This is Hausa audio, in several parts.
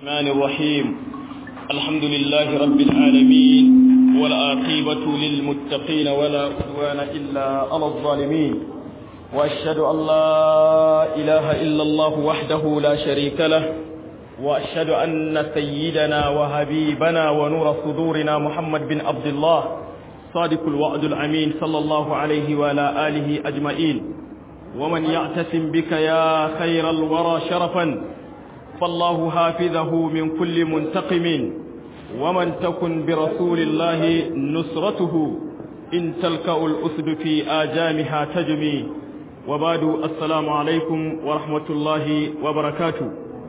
الرحمن الرحيم الحمد لله رب العالمين والعاقبة للمتقين ولا عدوان إلا على الظالمين وأشهد أن لا إله إلا الله وحده لا شريك له وأشهد أن سيدنا وحبيبنا ونور صدورنا محمد بن عبد الله صادق الوعد الأمين صلى الله عليه وعلى آله أجمعين ومن يعتصم بك يا خير الورى شرفا فالله حافظه من كل منتقم ومن تكن برسول الله نصرته إن تلقى الأسد في آجامها تجمي وبعد السلام عليكم ورحمة الله وبركاته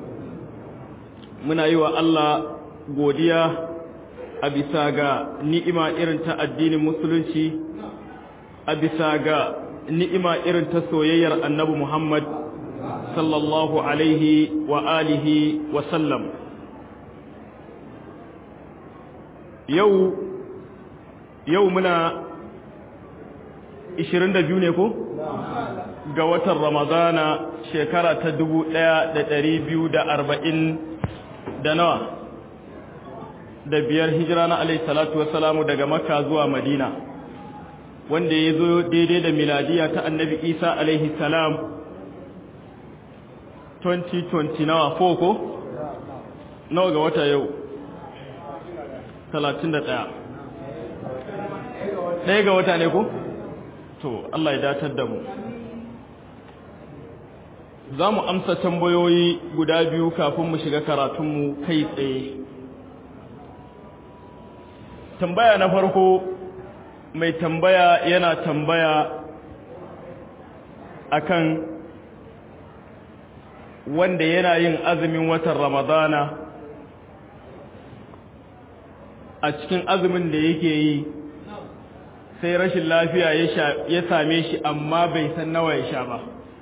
من أيوة الله godiya a bisa ga ni'ima irin ta addinin musulunci a bisa ga ni'ima irin ta soyayyar annabi Muhammad sallallahu alaihi wa alihi wa sallam yau yau muna 22 ne ko ga watan ramadana shekara ta 1240 da nawa da biyar hijira na alaihi salatu wassalamu daga makka zuwa madina wanda ya zo daidai da miladiya ta annabi isa alaihi salam 2020 nawa ko nawa ga wata yau 31 ɗaya ga wata ne ko to Allah ya datar da mu za mu amsa tambayoyi guda biyu kafin mu shiga karatunmu kai tsaye tambaya na farko mai tambaya yana tambaya akan wanda yana yin azumin watan ramadana a cikin azumin da yake yi sai rashin lafiya ya same shi amma bai san nawa ya sha ba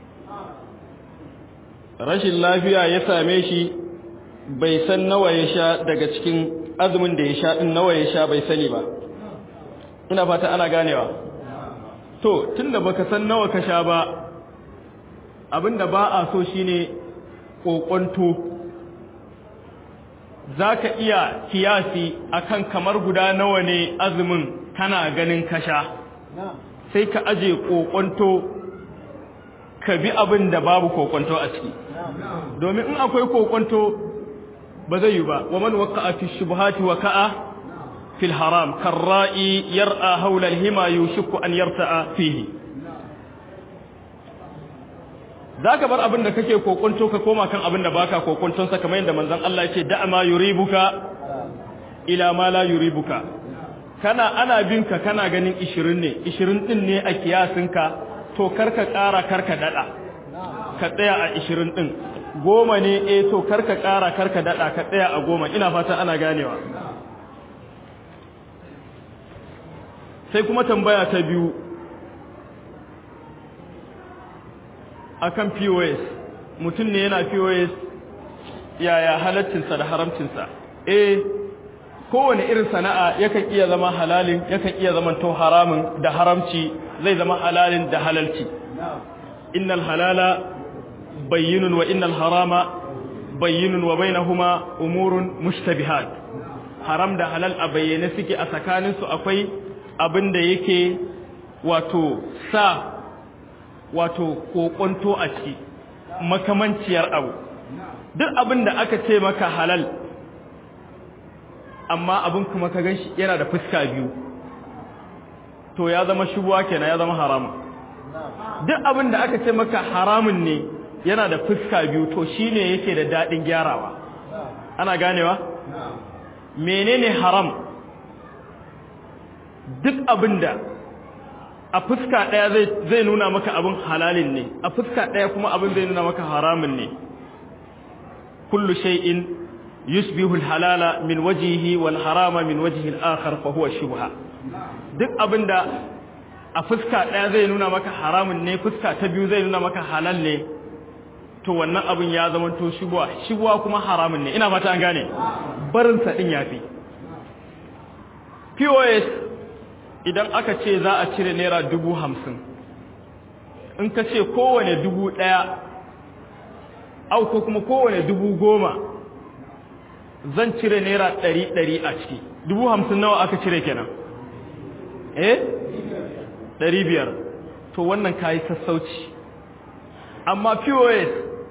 rashin lafiya ya same shi bai san nawa ya sha daga cikin azumin da ya sha din nawa ya sha bai sani ba ina fata ana ganewa to tunda baka san nawa ka sha ba abinda ba a so shine kokonto zaka iya kiyasi akan kamar guda nawa ne azumin kana ganin kasha sai ka aje kokonto ka bi abin da babu kokonto a ciki domin in akwai kokonto ba zai yi ba wa man waqa'a fi shubuhati waqa'a fil haram karra'i yar'a hawla al-hima yushiku an yarta'a fihi zaka bar abin da kake kokonto ka koma kan abin da baka kokonton sa kamar yadda manzon Allah yake da'a ma yuribuka ila ma la yuribuka kana ana binka kana ganin 20 ne 20 din ne a kiyasinka to karka ƙara karka dada ka tsaya a 20 din goma ne eh to karka ƙara karka dada ka tsaya a goma ina fata ana ganewa sai kuma tambaya ta biyu akan POS mutum ne yana POS yaya halaccinsa da haramcinsa eh kowane irin sana'a yakan iya zama halalin yakan iya zama to haramun da haramci zai zama halalin da halalci innal halala bayyinun wa innal harama bayyinun wa bainahuma umurun mushtabihat haram da halal a bayyane suke a tsakaninsu akwai abin da yake wato sa wato kokonto a ciki makamanciyar abu duk abin da aka ce maka halal amma abin kuma ka ganshi yana da fuska biyu to ya zama shubuwa kenan ya zama haramun duk abin da aka ce maka haramun ne yana da fuska biyu to shine yake da dadin gyarawa ana ganewa menene haram duk abin da a fuska ɗaya zai nuna maka abin halalin ne a fuska ɗaya kuma abin zai nuna maka haramun ne kullu shay'in yusbihu halala min wajihi wal harama min wajhi al-akhar fa huwa shubha duk abinda a fuska ɗaya zai nuna maka haramun ne fuska ta biyu zai nuna maka halal ne to wannan abin ya zama to shubha shubha kuma haramun ne ina fata an gane barin sa din yafi POS idan aka ce za a cire naira dubu hamsin in ka ce kowane dubu ɗaya au ko kuma kowane dubu goma zan cire naira ɗari ɗari a ciki dubu hamsin nawa aka cire kenan eh ɗari biyar to wannan kayi sassauci amma pos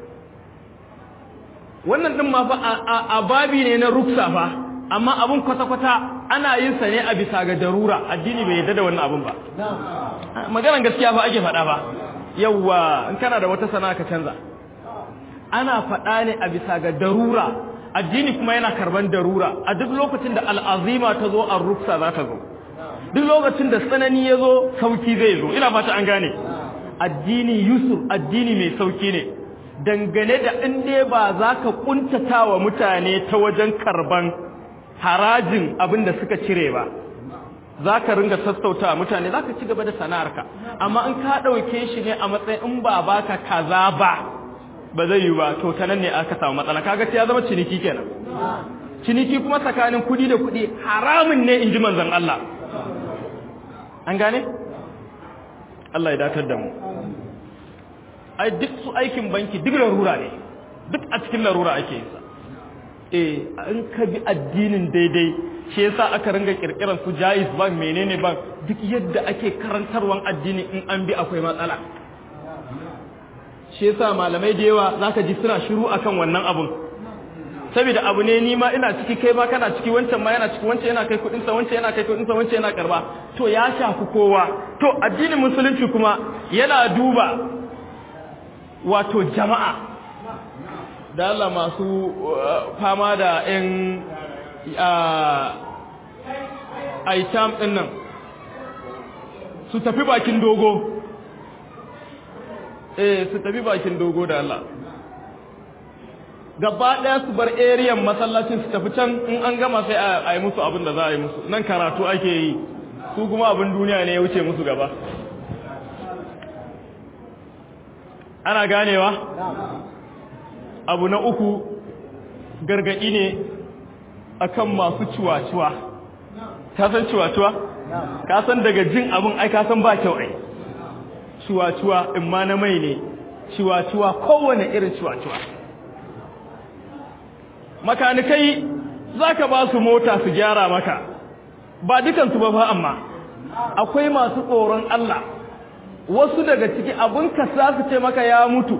wannan ɗin ma fa a babi ne na ruksa fa amma abin kwata-kwata ana yin sa ne a bisa ga darura addini bai yadda da wannan abin ba maganan gaskiya fa ake faɗa ba yawwa in kana da wata sana'a ka canza ana faɗa ne a bisa ga darura addini kuma yana karban darura a duk lokacin da al'azima ta zo a ruksa za ta zo duk lokacin da tsanani ya zo sauki zai zo ina fata an gane addini yusuf addini mai sauki ne dangane da in dai ba za ka kuntata wa mutane ta wajen karban harajin abin da suka cire ba za ka ringa sassauta mutane za ka ci gaba da sana'arka amma in ka ɗauke shi ne a matsayin in ba baka kaza ba ba zai yi ba to ta nan ne aka samu matsala kaga ya zama ciniki kenan ciniki kuma tsakanin kudi da kudi haramun ne in ji manzon Allah an gane Allah ya datar da mu ai duk su aikin banki duk larura ne duk a cikin larura ake yin sa eh in ka bi addinin daidai shi yasa aka ringa kirkiran su jais bank menene bank duk yadda ake karantarwan addini in an bi akwai matsala shi yasa malamai da yawa zaka ji suna shiru akan wannan abun saboda abu ne ni ma ina ciki kai ma kana ciki wancan ma yana ciki wancan yana kai kudin sa wancan yana kai kudin sa wancan yana karba to ya shafi kowa to addinin musulunci kuma yana duba wato jama'a da Allah masu fama da yan aitam din nan su tafi bakin dogo eh su tafi bakin dogo da Allah gaba ɗaya su bar eriyan masallacin su tafi can in an gama sai a yi musu abin da za a yi musu nan karatu ake yi su kuma abin duniya ne ya wuce musu gaba ana ganewa abu na uku gargaɗi ne akan masu ciwaciwa ka san ciwaciwa ka san daga jin abin ai ka san ba kyau ai ciwaciwa in ma na mai ne ciwaciwa kowane irin ciwaciwa makanikai za ka ba su mota su gyara maka ba dukansu ba fa amma akwai masu tsoron Allah wasu daga ciki abin ka za su ce maka ya mutu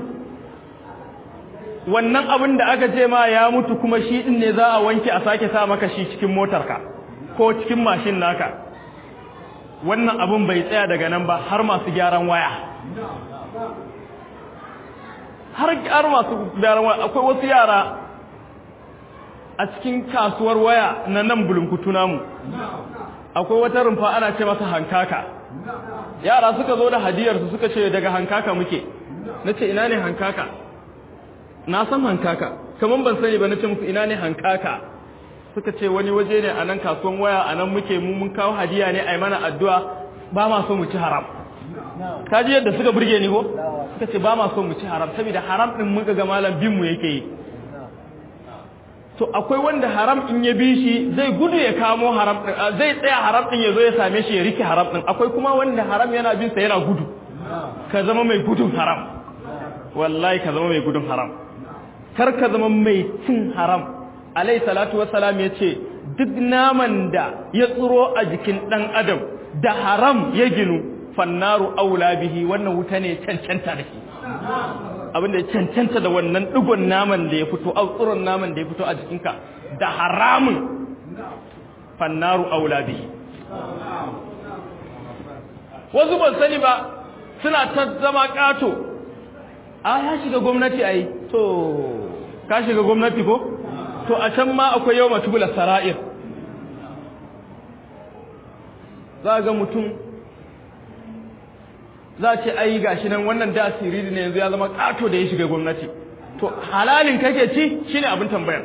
wannan abin da aka ce ma ya mutu kuma shi din ne za a wanke a sake sa maka shi cikin motarka ko cikin mashin naka wannan abin bai tsaya daga nan ba har masu gyaran waya har masu gyaran waya akwai wasu yara a cikin kasuwar waya na nan bulunkutu namu akwai wata rumfa ana ce masa hankaka yara suka zo da hadiyarsu suka ce daga hankaka muke na ce ina ne hankaka na san hankaka kamar ban sani ba na ce musu ina ne hankaka suka ce wani waje ne a nan kasuwan waya a nan muke mu mun kawo hadiya ne a yi mana addu'a ba ma so mu ci haram kaji yadda suka burge ni ko suka ce ba ma so mu ci haram saboda haram din muka ga malam bin mu yake yi to akwai wanda haram in ya bi shi zai gudu ya kamo haram din zai tsaya haram din ya zo ya same shi ya rike haram din akwai kuma wanda haram yana bin sa yana gudu ka zama mai gudun haram wallahi ka zama mai gudun haram kar ka zama mai cin haram alai salatu wassalam ya ce duk naman da ya tsiro a jikin dan adam da haram ya ginu fannaru aula bihi wannan wuta ne cancanta da shi abinda ya cancanta da wannan digon naman da ya fito tsuron naman da ya fito a jikinka da haramun fannaru aula bihi wasu ban sani ba suna ta zama kato a ya shiga gwamnati ai to ka shiga gwamnati ko to a can ma akwai yau matubula sara'ir za ga mutum za ce ai gashi nan wannan da siriri ne yanzu ya zama kato da ya shiga gwamnati to halalin kake ci shine abin tambayar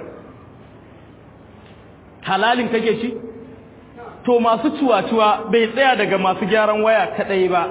halalin kake ci to masu ciwa-ciwa bai tsaya daga masu gyaran waya kadai ba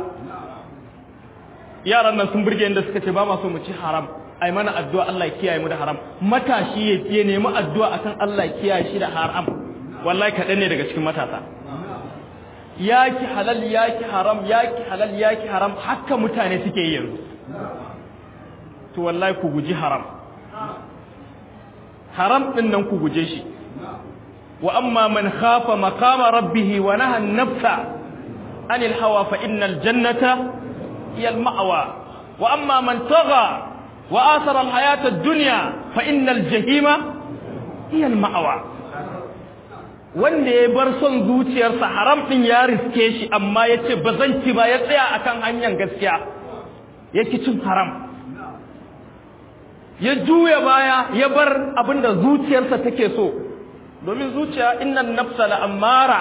yaran nan sun burge inda suka ce ba ma so mu ci haram ai mana addu'a Allah ya kiyaye mu da haram matashi ya nemi addu'a akan Allah ya kiyaye shi da haram wallahi kaɗan ne daga cikin matasa yaki halal yaki haram yaki halal yaki haram haka mutane suke yi yanzu to wallahi ku guji haram haram din nan ku guje shi wa amma man khafa maqama rabbih wa naha an-nafsa anil hawa fa innal jannata hiya al-ma'wa wa amma man tagha wa athara al-hayata ad-dunya fa innal jahima hiya al-ma'wa wanda ya bar son zuciyarsa haram din ya riske shi amma yace bazan ci ba ya tsaya akan hanyar gaskiya yake cin haram ya juya baya ya bar abinda zuciyarsa take so domin zuciya innan nafsa la'ammara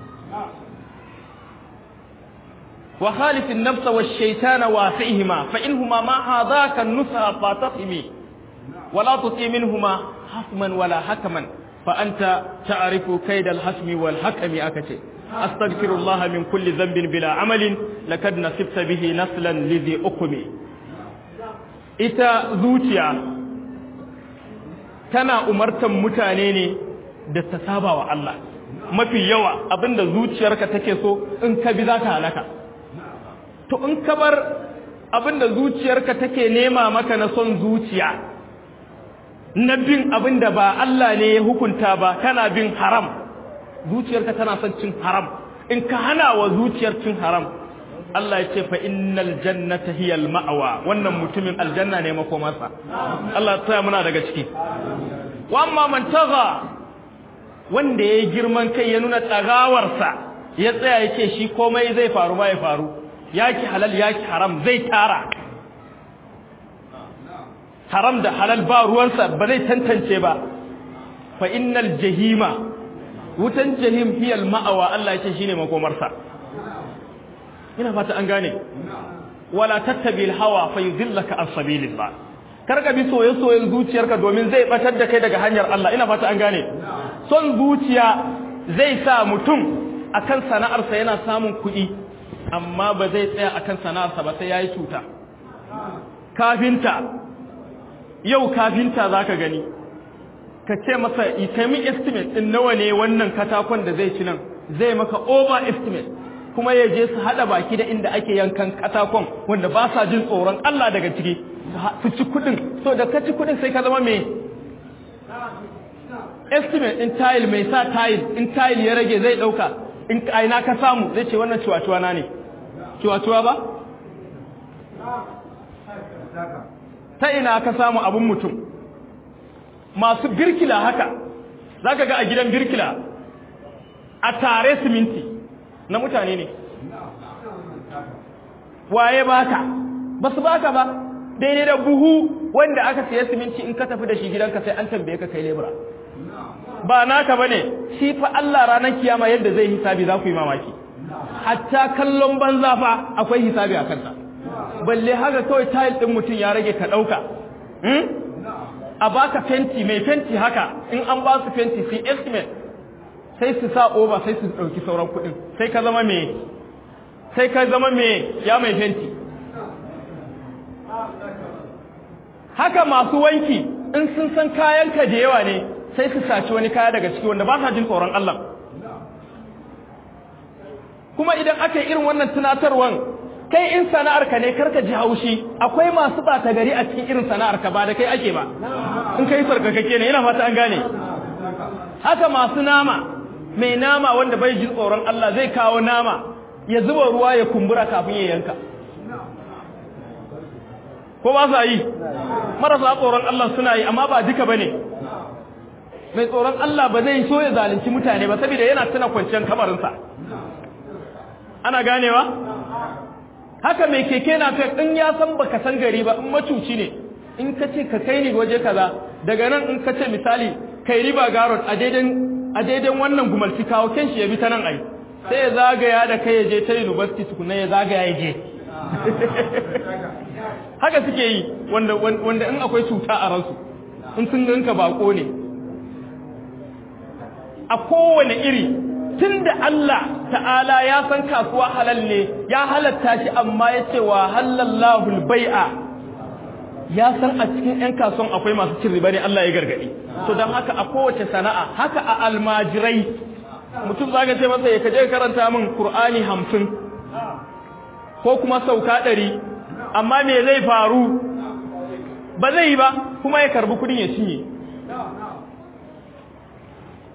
wa khalifin nafsa wa shaitana wa fi'ihima fa inhuma ma hadaka nusa fa tafhimi wa la tuti minhuma hasman wala hakaman fa anta ta'rifu kaidal hasmi wal hakami akace astaghfirullah min kulli dhanbin bila amalin lakad nasibta bihi naslan lidhi ukmi ita zuciya tana umartan mutane ne da ta saba wa Allah mafi yawa abinda zuciyarka take so in ka bi za ka halaka to in ka bar abinda zuciyarka take nema maka na son zuciya na bin abinda ba Allah ne ya hukunta ba kana bin haram zuciyarka tana son cin haram in ka hana wa zuciyar cin haram Allah ya ce fa innal jannata hiya al ma'wa wannan mutumin aljanna ne makomarsa Allah ya tsaya muna daga ciki wa amma man taga wanda yayi girman kai ya nuna tsagawarsa ya tsaya yake shi komai zai faru ba ya faru yaki halal yaki haram zai tara haram da halal ba ruwansa ba zai tantance ba fa innal jahima wutan jahim hiya al ma'wa Allah ya ce shine makomarsa ina fata an gane wala tattabi hawa fa yudillaka an sabilillah kar ka bi soye-soyen zuciyarka domin zai batar da kai daga hanyar Allah ina fata an gane son zuciya zai sa mutum akan sana'arsa yana samun kuɗi amma ba zai tsaya akan sana'arsa ba sai yayi cuta kafinta yau kafinta zaka gani ka ce masa kai min estimate din nawa ne wannan katakon da zai ci nan zai maka over estimate kuma ya je su haɗa baki da inda ake yankan katakon wanda ba sa jin tsoron Allah daga ciki su ci kuɗin so da ka ci kuɗin sai ka zama mai estimate in tile mai sa tile in tile ya rage zai ɗauka in aina ka samu zai ce wannan ciwaciwa na ne ciwaciwa ba ta ina ka samu abun mutum masu birkila haka za ka ga a gidan birkila a tare siminti na mutane ne waye baka ba su baka ba daidai da buhu wanda aka siya siminti in ka tafi da shi gidanka sai an tambaye ka kai lebura ba naka bane shi fa Allah ranar kiyama yadda zai hisabi za ku yi mamaki hatta kallon banza fa akwai hisabi a kansa balle haka kawai tile din mutum ya rage ka dauka a baka fenti mai fenti haka in an ba su fenti sai estimate sai su sa over sai su ɗauki sauran kuɗin sai ka zama me sai ka zama me ya mai fenti haka masu wanki in sun san kayanka da yawa ne sai su saci wani kaya daga ciki wanda ba sa jin tsoron Allah kuma idan aka yi irin wannan tunatarwan kai in sana'arka ne karka ji haushi akwai masu ɓata gari a cikin irin sana'arka ba da kai ake ba in kai sarkakake ne ina fata an gane haka masu nama mai nama wanda bai jin tsoron Allah zai kawo nama ya zuba ruwa ya kumbura kafin ya yanka ko ba sa yi marasa tsoron Allah suna yi amma ba duka bane mai tsoron Allah ba zai so ya zalunci mutane ba saboda yana tuna kwanciyar kamarinsa ana ganewa haka mai keke na kai in ya san baka san gari ba in macuci ne in ka ce ka kai ni waje kaza daga nan in ka ce misali kai riba garot a daidan a daidan wannan gumalci kawo ken shi ya bi ta nan ai sai ya zagaya da kai ya je ta university tukuna ya zagaya ya je haka suke yi wanda wanda in akwai cuta a ransu in sun ganka bako ne a kowane iri tunda Allah ta'ala ya san kasuwa halal ne ya halatta shi amma ya ce wa halallahu bai'a ya san a cikin 'yan kasuwan akwai masu cin riba ne Allah ya gargadi to don haka a kowace sana'a haka a almajirai mutum zaka ce masa ya kaje karanta min Qur'ani hamsin ko kuma sauka ɗari amma me zai faru ba zai yi ba kuma ya karbi kudin ya cinye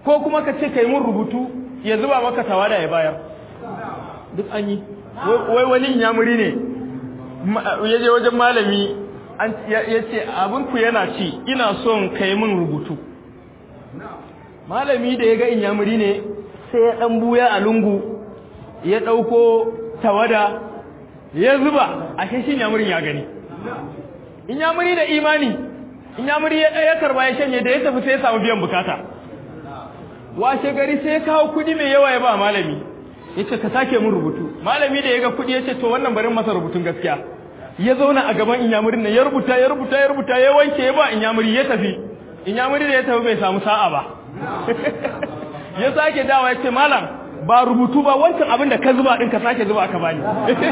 ko kuma ka ce kai mun rubutu ya zuba maka tawada ya bayar duk an yi wai wani inyamuri ne ya je wajen malami ya ce abinku yana ci ina son kai mun rubutu malami da ya ga inyamuri ne sai ya ɗan buya a lungu ya ɗauko tawada ya zuba a shi inyamurin ya gani inyamuri da imani inyamuri ya ɗaya karba ya shanye da ya tafi sai ya samu biyan bukata washe gari sai ya kawo kuɗi mai yawa ya ba malami ya ce ka sake mun rubutu malami da ya ga kuɗi ya ce to wannan barin masa rubutun gaskiya ya zauna a gaban inyamurin nan ya rubuta ya rubuta ya rubuta ya wanke ya ba inyamuri ya tafi inyamuri da ya tafi bai samu sa'a ba ya sake dawa ya ce malam ba rubutu ba wancan abin da ka zuba din ka sake zuba ka bani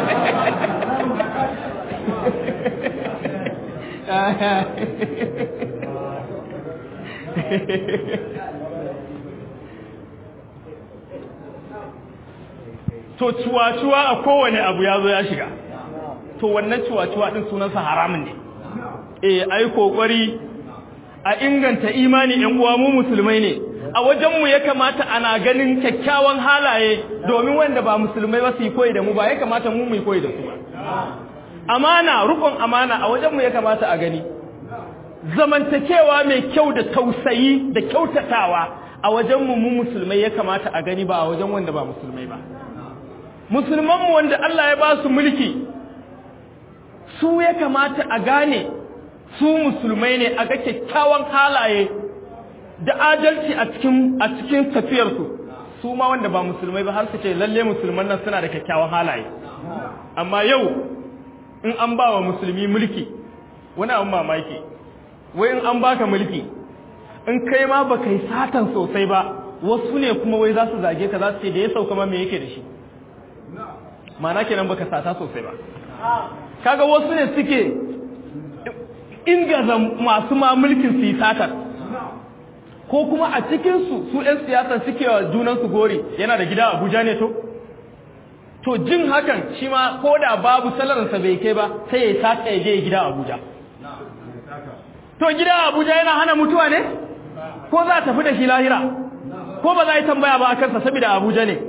to cuwa-cuwa a kowane abu ya zo ya shiga to wannan cuwa-cuwa din sunansa haramun ne eh ai kokari a inganta imani ƴan uwa mu musulmai ne a wajenmu ya kamata ana ganin kyakkyawan halaye domin wanda ba musulmai ba su yi koyi da mu ba ya kamata mu mu yi koyi da su ba amana rukun amana a wajenmu ya kamata a gani zamantakewa mai kyau da tausayi da kyautatawa a wajenmu mu musulmai ya kamata a gani ba a wajen wanda ba musulmai ba musulmanmu wanda Allah ya ba su mulki su ya kamata a gane su musulmai ne a ga kyakkyawan halaye da adalci a cikin a cikin tafiyarsu su ma wanda ba musulmai ba har su ce lalle musulman nan suna da kyakkyawan halaye amma yau in an ba wa musulmi mulki wani abin mamaki wai in an baka mulki in kai ma ba kai satan sosai ba wasu ne kuma wai za su zage ka za su ce da ya sauka ma me yake da shi ma'ana kenan baka sata sosai ba kaga wasu ne suke ingaza masu ma mulkin su yi satar ko kuma a cikinsu su 'yan siyasa suke wa junansu gori yana da gida abuja ne to to jin hakan shi ma ko da babu salarinsa bai kai ba sai ya sata ya je gida abuja to gida abuja yana hana mutuwa ne ko za a tafi da shi lahira ko ba za a yi tambaya ba a kansa saboda abuja ne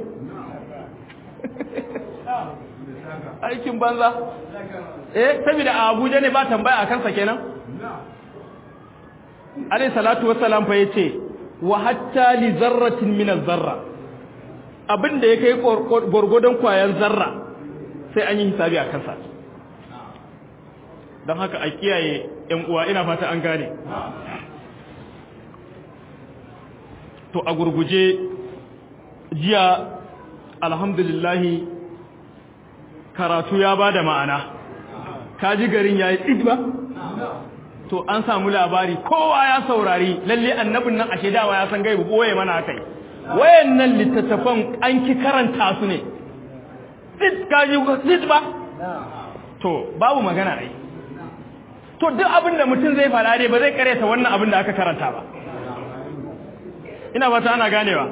aikin banza eh saboda abuja ne ba tambaya a kansa kenan alayhi salatu wassalam fa yace wa hatta li zarratin min az-zarra abinda ya kai gurgudan kwayan zarra sai an yi hisabi a kansa don haka a kiyaye ƴan uwa ina fata an gane to a gurguje jiya alhamdulillahi karatu ya bada ma'ana kaji garin yayi idba to an samu labari kowa ya saurari lalle annabin nan ashe dama ya san gaibu boye mana akai wayannan littattafan an ki karanta su ne sit kaji sit ba to babu magana ai to duk abin da mutum zai fara dai ba zai kareta wannan abin da aka karanta ba ina fata ana ganewa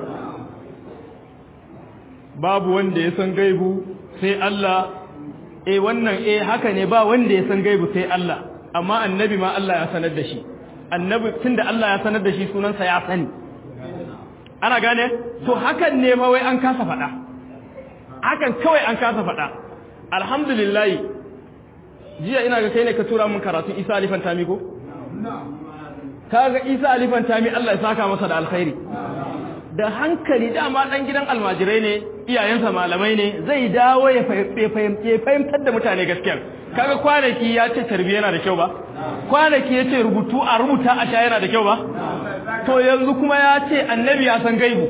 babu wanda ya san gaibu sai Allah eh wannan eh haka ne ba wanda ya san gaibu sai Allah amma annabi ma Allah ya sanar da shi annabi tunda Allah ya sanar da shi sunansa ya sani ana gane to hakan ne ma wai an kasa faɗa hakan kawai an kasa faɗa alhamdulillah jiya ina ga kai ne ka tura min karatun Isa alifan tami ko kaga Isa alifan tami Allah ya saka masa da alkhairi da hankali dama dan gidan almajirai ne iyayensa malamai ne zai dawo ya fahimtar da mutane gaskiya kaga kwanaki ya ce tarbiyya yana da kyau ba kwanaki ya ce rubutu a rubuta a sha yana da kyau ba to yanzu kuma ya ce annabi ya san gaibu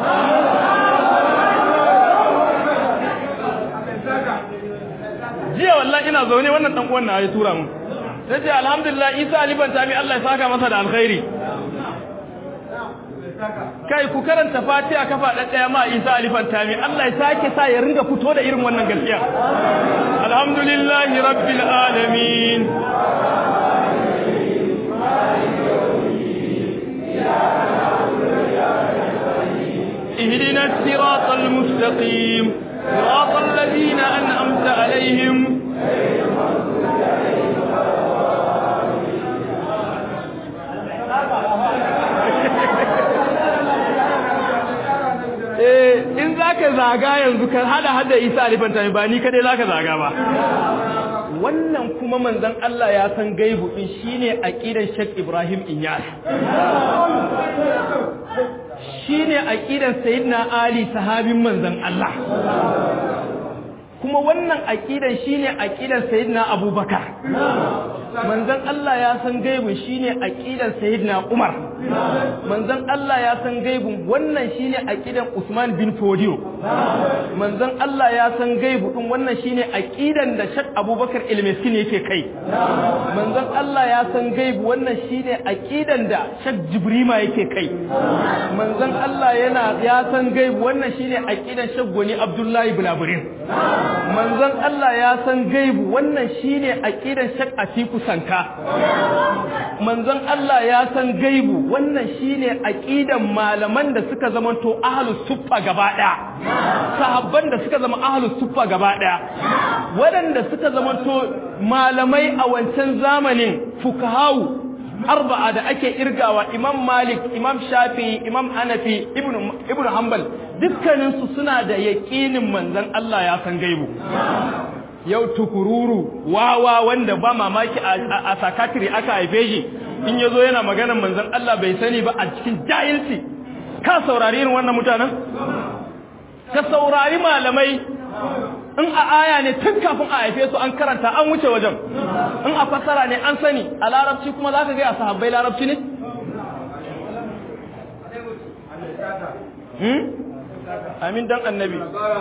jiya wallahi ina zaune wannan dan uwan na ya tura mun sai ce alhamdulillah Isa aliban tami Allah ya saka masa da alkhairi kai ku karanta fatiha kafa ɗaya ma isa alifan tami Allah ya sake sa ya ringa fito da irin wannan gaskiya alhamdulillahi rabbil alamin اهدنا الصراط المستقيم صراط الذين أنعمت عليهم zaka zaga yanzu ka hada hada Isa alifanta ba ni kadai zaka zaga ba wannan kuma manzon Allah ya san gaibu din shine aqidan Sheikh Ibrahim Inyas shine aqidan Sayyidina Ali sahabin manzon Allah kuma wannan aqidan shine aqidan Sayyidina Abubakar manzon Allah ya san gaibu shine aqidan Sayyidina Umar manzon Allah ya san gaibu wannan shine aqidan Usman bin Fodio manzon Allah ya san gaibu din wannan shine aqidan da Sheikh Abubakar Ilmiskin yake kai manzon Allah ya san gaibu wannan shine aqidan da Sheikh Jibrima yake kai manzon Allah yana ya san gaibu wannan shine aqidan Sheikh Goni Abdullahi Bulaburin manzon Allah ya san gaibu wannan shine aqidan Sheikh Atiku Sanka manzon Allah ya san gaibu wannan shine aqidan malaman da suka zamanto ahlus suffa gaba daya sahabban da suka zama ahlus suffa gaba daya waɗanda suka zamanto malamai a wancan zamanin fukahawu arba'a da ake irgawa imam malik imam shafi imam hanafi ibnu ibnu hanbal dukkaninsu suna da yaƙinin manzon Allah ya san gaibu yau tukururu wawa wanda ba mamaki a sakatiri aka haife shi in yazo yana maganar manzon Allah bai sani ba a cikin jahilci ka saurari irin wannan mutanen ka saurari malamai in a aya ne tun kafin a haife su an karanta an wuce wajen in a fasara ne an sani a larabci kuma za ka ga a sahabbai larabci ne amin dan annabi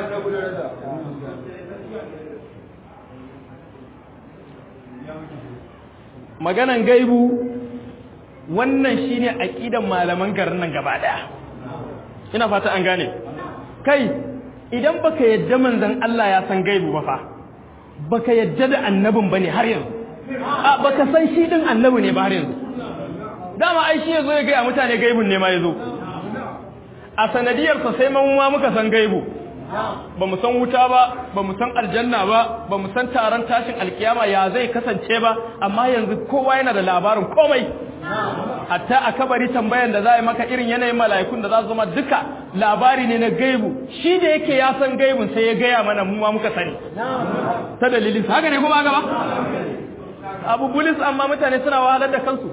maganan gaibu wannan shine aqidan malaman garin nan gaba daya ina fata an gane kai idan baka yadda manzon Allah ya san gaibu ba fa baka yadda da annabin bane har yanzu a baka san shi din annabi ne ba har yanzu dama ai shi yazo ya ga mutane gaibun ne ma yazo a sanadiyar sa sai mun ma muka san gaibu ba mu san wuta ba ba mu san aljanna ba ba mu san taron tashin alkiyama ya zai kasance ba amma yanzu kowa yana da labarin komai hatta a kabari tambayan da za a yi maka irin yanayin mala'ikun da za su zama duka labari ne na gaibu shi da yake ya san gaibun sai ya gaya mana mu ma muka sani ta dalilin haka ne kuma gaba abu bulis amma mutane suna wahalar da kansu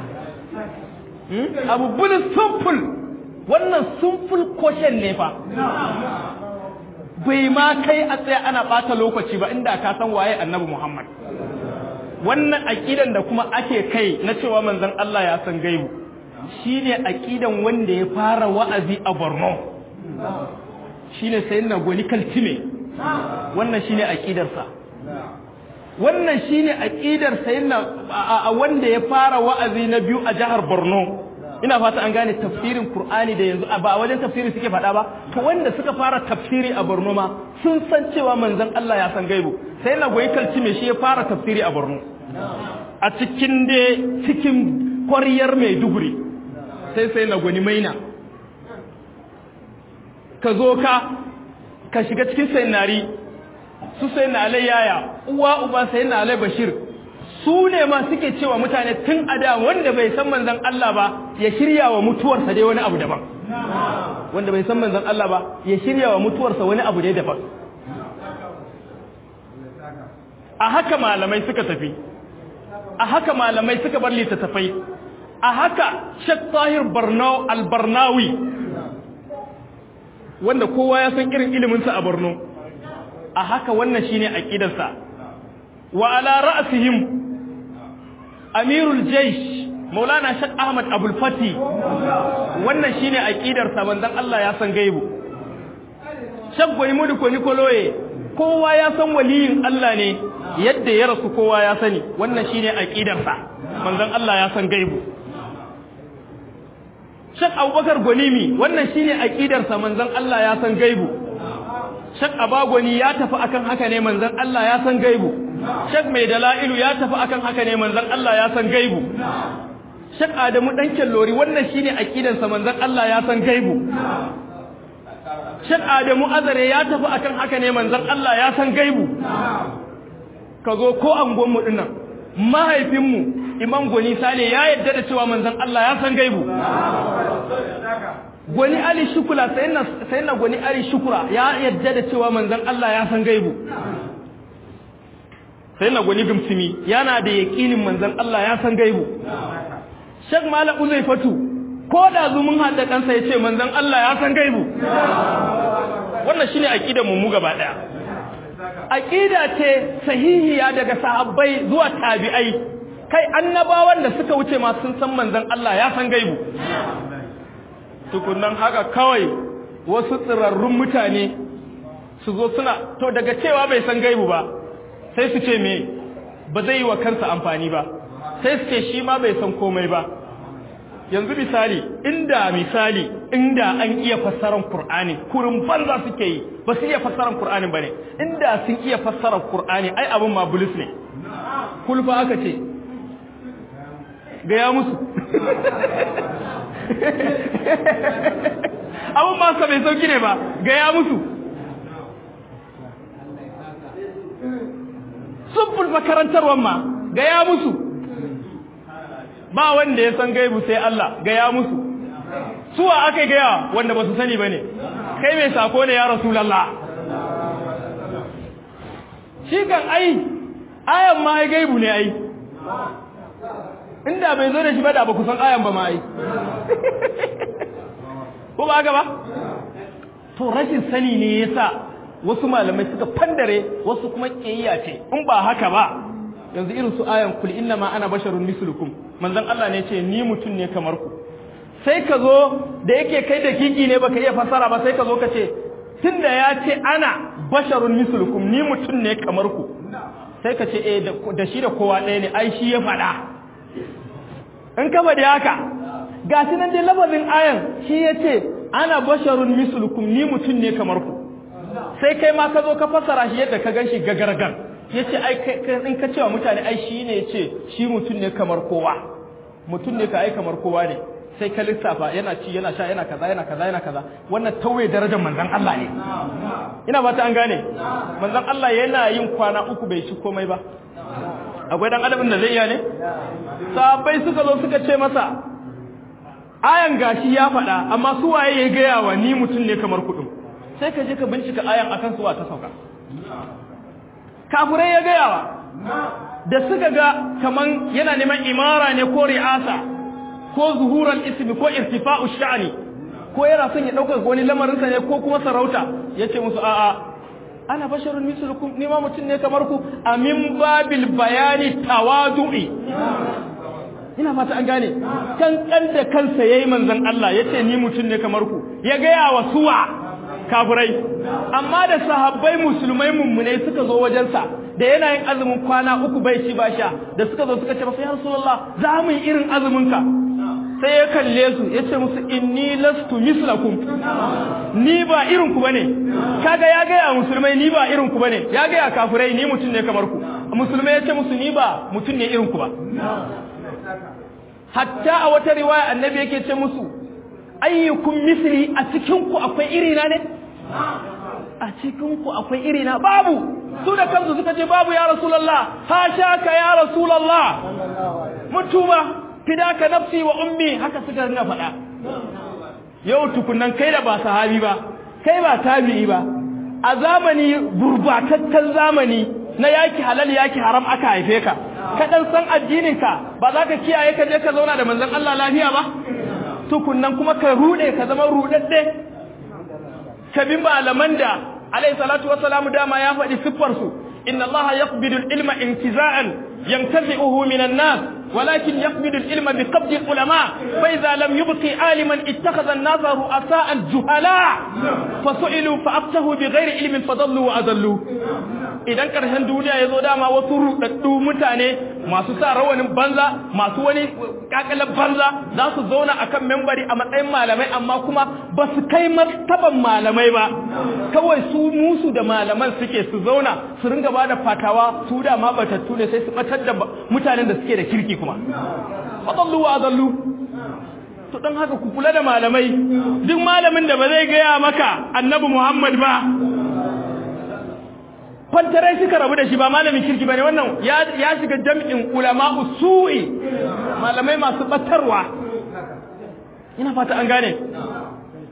abu bulis simple wannan simple question ne fa bai ma kai a tsaye ana ɓata lokaci ba inda ka san waye annabi Muhammad. Wannan aƙidan da kuma ake kai na cewa manzon Allah ya san gaibu, shi ne aƙidan wanda ya fara wa'azi a Borno, shi ne sayin na gwani kaltime, wannan shi ne aƙidarsa. Wannan shi ne aƙidar sayin na wanda ya fara wa'azi na biyu a jihar Borno. ina fata an gane tafsirin Qur'ani da yanzu ba a wajen tafsiri suke faɗa ba to wanda suka fara tafsiri a Borno ma sun san cewa manzon Allah ya san gaibu sai na goyi kalci me shi ya fara tafsiri a Borno a cikin da cikin ƙwaryar Maiduguri sai sai na gwani maina ka zo ka ka shiga cikin sayyidari su sai na yaya uwa uba sai na bashir su ne ma suke cewa mutane tun a da wanda bai san manzan Allah ba ya shirya wa mutuwarsa dai wani abu daban wanda bai san manzan Allah ba ya shirya wa mutuwarsa wani abu dai daban a haka malamai suka tafi a haka malamai suka bar littattafai a haka Sheikh Tahir Barnau al-Barnawi wanda kowa ya san irin iliminsa a Borno a haka wannan shine aqidarsa wa ala ra'sihim amirul jaysh maulana shak ahmad abul fati wannan shine aqidar sa manzon Allah ya san gaibu shak gwani mudu ko nikoloye kowa ya san waliyin Allah ne yadda ya rasu kowa ya sani wannan shine aqidar sa manzon Allah ya san gaibu shak abubakar gwanimi wannan shine aqidar sa manzon Allah ya san gaibu shak abagwani ya tafi akan haka ne manzon Allah ya san gaibu shak mai dala'ilu ya tafi akan haka ne manzon Allah ya san gaibu shak adamu dan kellori wannan shine aqidar sa manzon Allah ya san gaibu shak adamu azare ya tafi akan haka ne manzon Allah ya san gaibu kazo ko angon mu dinnan mahaifin mu imam goni sale ya yadda da cewa manzon Allah ya san gaibu gwani ali shukula sai na gwani ali shukura ya yadda da cewa manzon Allah ya san gaibu sai na gwani gumsimi yana da yaƙinin manzon Allah ya san gaibu Sheikh Malam Uzaifatu ko da zumun hada kansa ya ce manzon Allah ya san gaibu wannan shine aqidar mu mu gaba daya aqida ce sahihiya daga sahabbai zuwa tabi'ai kai annabawan da suka wuce ma sun san manzon Allah ya san gaibu tukunnan haka kawai wasu tsirarrun mutane su zo suna to daga cewa bai san gaibu ba sai su ce me ba zai yi wa kansa amfani ba sai su ce shi ma bai san komai ba yanzu misali inda misali inda an iya fassarar Kur'ani kurin banza suke yi ba su iya fassarar Kur'ani bane inda sun iya fassarar Kur'ani ai abin ma bulus ne kulfa aka ce gaya musu abin ma sa bai sauki ne ba gaya musu sun makarantarwar ma gaya musu ba wanda ya san gaibu sai Allah gaya musu suwa aka gaya wanda ba su sani ba ne kai mai sako ne ya rasulallah shi kan ai ayan ma ya gaibu ne ai inda bai zo da shi ba da ba ku san ayan ba ma ai ko ba haka ba to rashin sani ne yasa wasu malamai suka fandare wasu kuma kiyayya ce in ba haka ba yanzu irin su ayan kul inna ma ana basharun mislukum manzon Allah ne ce ni mutum ne kamar ku sai ka zo da yake kai da kiki ne baka iya fassara ba sai ka zo ka ce tunda ya ce ana basharun mislukum ni mutum ne kamar ku sai ka ce eh da shi da kowa ɗaya ne ai shi ya faɗa in ka faɗi haka ga shi nan dai lafazin ayan shi ya ce ana basharun mislukum ni mutum ne kamar ku sai kai ma ka zo ka fassara shi yadda ka gan shi gagargar ya ce in ka cewa mutane ai shi ne ce shi mutum ne kamar kowa mutum ne ka ai kamar kowa ne sai ka lissafa yana ci yana sha yana kaza yana kaza yana kaza wannan tauye darajar manzon Allah ne ina ba ta an gane manzon Allah yana yin kwana uku bai ci komai ba akwai dan adabin da zai iya ne sahabbai suka zo suka ce masa ayan gashi ya faɗa amma su waye ya gaya wa ni mutum ne kamar kuɗin sai ka je ka bincika ayan akan suwa ta sauka kafurai ya gayawa da suka ga kaman yana neman imara ne ko ri'asa ko zuhuran ismi ko irtifa'u sha'ani ko yana son ya dauka wani lamarin sa ne ko kuma sarauta yace musu a'a ana basharun mislukum ni ma mutun ne kamar ku amin babil bayani tawadu'i ina fata an gane kan kan da kansa yayi manzon Allah yace ni mutun ne kamar ku ya gaya wa suwa kafirai amma da sahabbai musulmai mummunai suka zo wajensa da yana yin azumin kwana uku bai ci ba sha da suka zo suka ce masa ya rasulullah za mu yi irin azumin ka sai ya kalle su ya ce musu inni lastu mislakum ni ba irin ku bane kaga ya ga ya musulmai ni ba irin ku bane ya ga ya kafirai ni mutum ne kamar ku musulmai ya ce musu ni ba mutum ne irin ku ba hatta a wata riwaya annabi yake ce musu ayyukum misli a cikin ku akwai irina ne a cikin ku akwai irina babu su da kansu suka ce babu ya rasulullah hasha ka ya rasulullah mutuba fidaka nafsi wa ummi haka suka ringa faɗa yau tukunan kai da ba sahabi ba kai ba tabi'i ba a zamani gurbataccen zamani na yaki halal yaki haram aka haife ka ka dan san addinin ka ba za ka kiyaye ka je ka zauna da manzon Allah lafiya ba tukunnan kuma ka rude ka zama rudadde ka bi malaman da alayhi salatu wassalamu dama ya faɗi siffar su inna allaha yaqbidu al-ilma intiza'an yantazi'uhu min an-nas ولكن يقبل العلم بقبض العلماء فإذا لم يبقي عالما اتخذ الناس رؤساء جهلاء فسئلوا فأفتهوا بغير علم فضلوا وأضلوا idan ƙarshen duniya ya zo dama wasu ruɗaɗɗu mutane masu sa rawanin banza masu wani ƙaƙalar banza za su zauna a kan membari a matsayin malamai amma kuma ba su kai martaban malamai ba kawai su musu da malaman suke su zauna su ringa ba da fatawa su da ma batattu ne sai su batar da mutanen da suke da kirki kuma fadallu wa adallu to dan haka ku kula da malamai duk malamin da ba zai gaya maka annabi Muhammad ba kwantarai suka rabu da shi ba malamin kirki bane wannan ya ya shiga jam'in ulama usu'i malamai masu batarwa ina fata an gane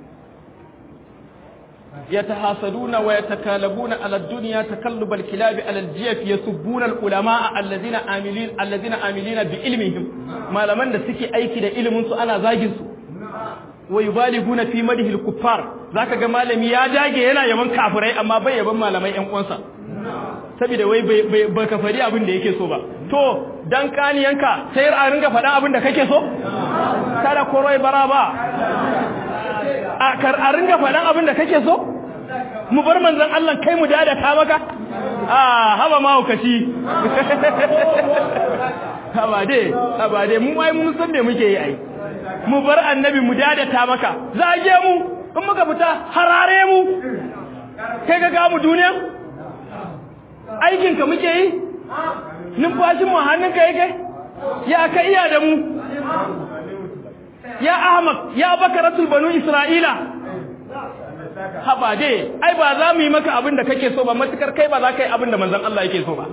يتحاسدون ويتكالبون على الدنيا تكلب الكلاب على الجيف يسبون العلماء الذين عاملين الذين عاملين بعلمهم ما لمن da suke aiki da ilimin su ana zagin su wa yubaliguna fi madhi al-kuffar zaka ga malami ya dage yana yaban kafirai amma bai yaban malamai ƴan uwansa saboda wai bai ka fari abin da yake so ba to dan kaniyanka sai a ringa faɗa abin da kake so kada koroi bara ba a kar a ringa faɗan abin da kake so mu bar manzon Allah kai mu dada ka maka a haba ma hukaci haba dai haba dai mu mai mun san me muke yi ai mu bar annabi mu dada ta maka zage mu in muka fita harare mu kai ga ga mu duniya aikin ka muke yi numfashin mu hannunka yake ya ka iya da mu ya Ahmad ya bakaratul banu Isra'ila haba dai ai ba za mu yi maka abin da kake so ba matukar kai ba za ka yi abin da manzon Allah yake so ba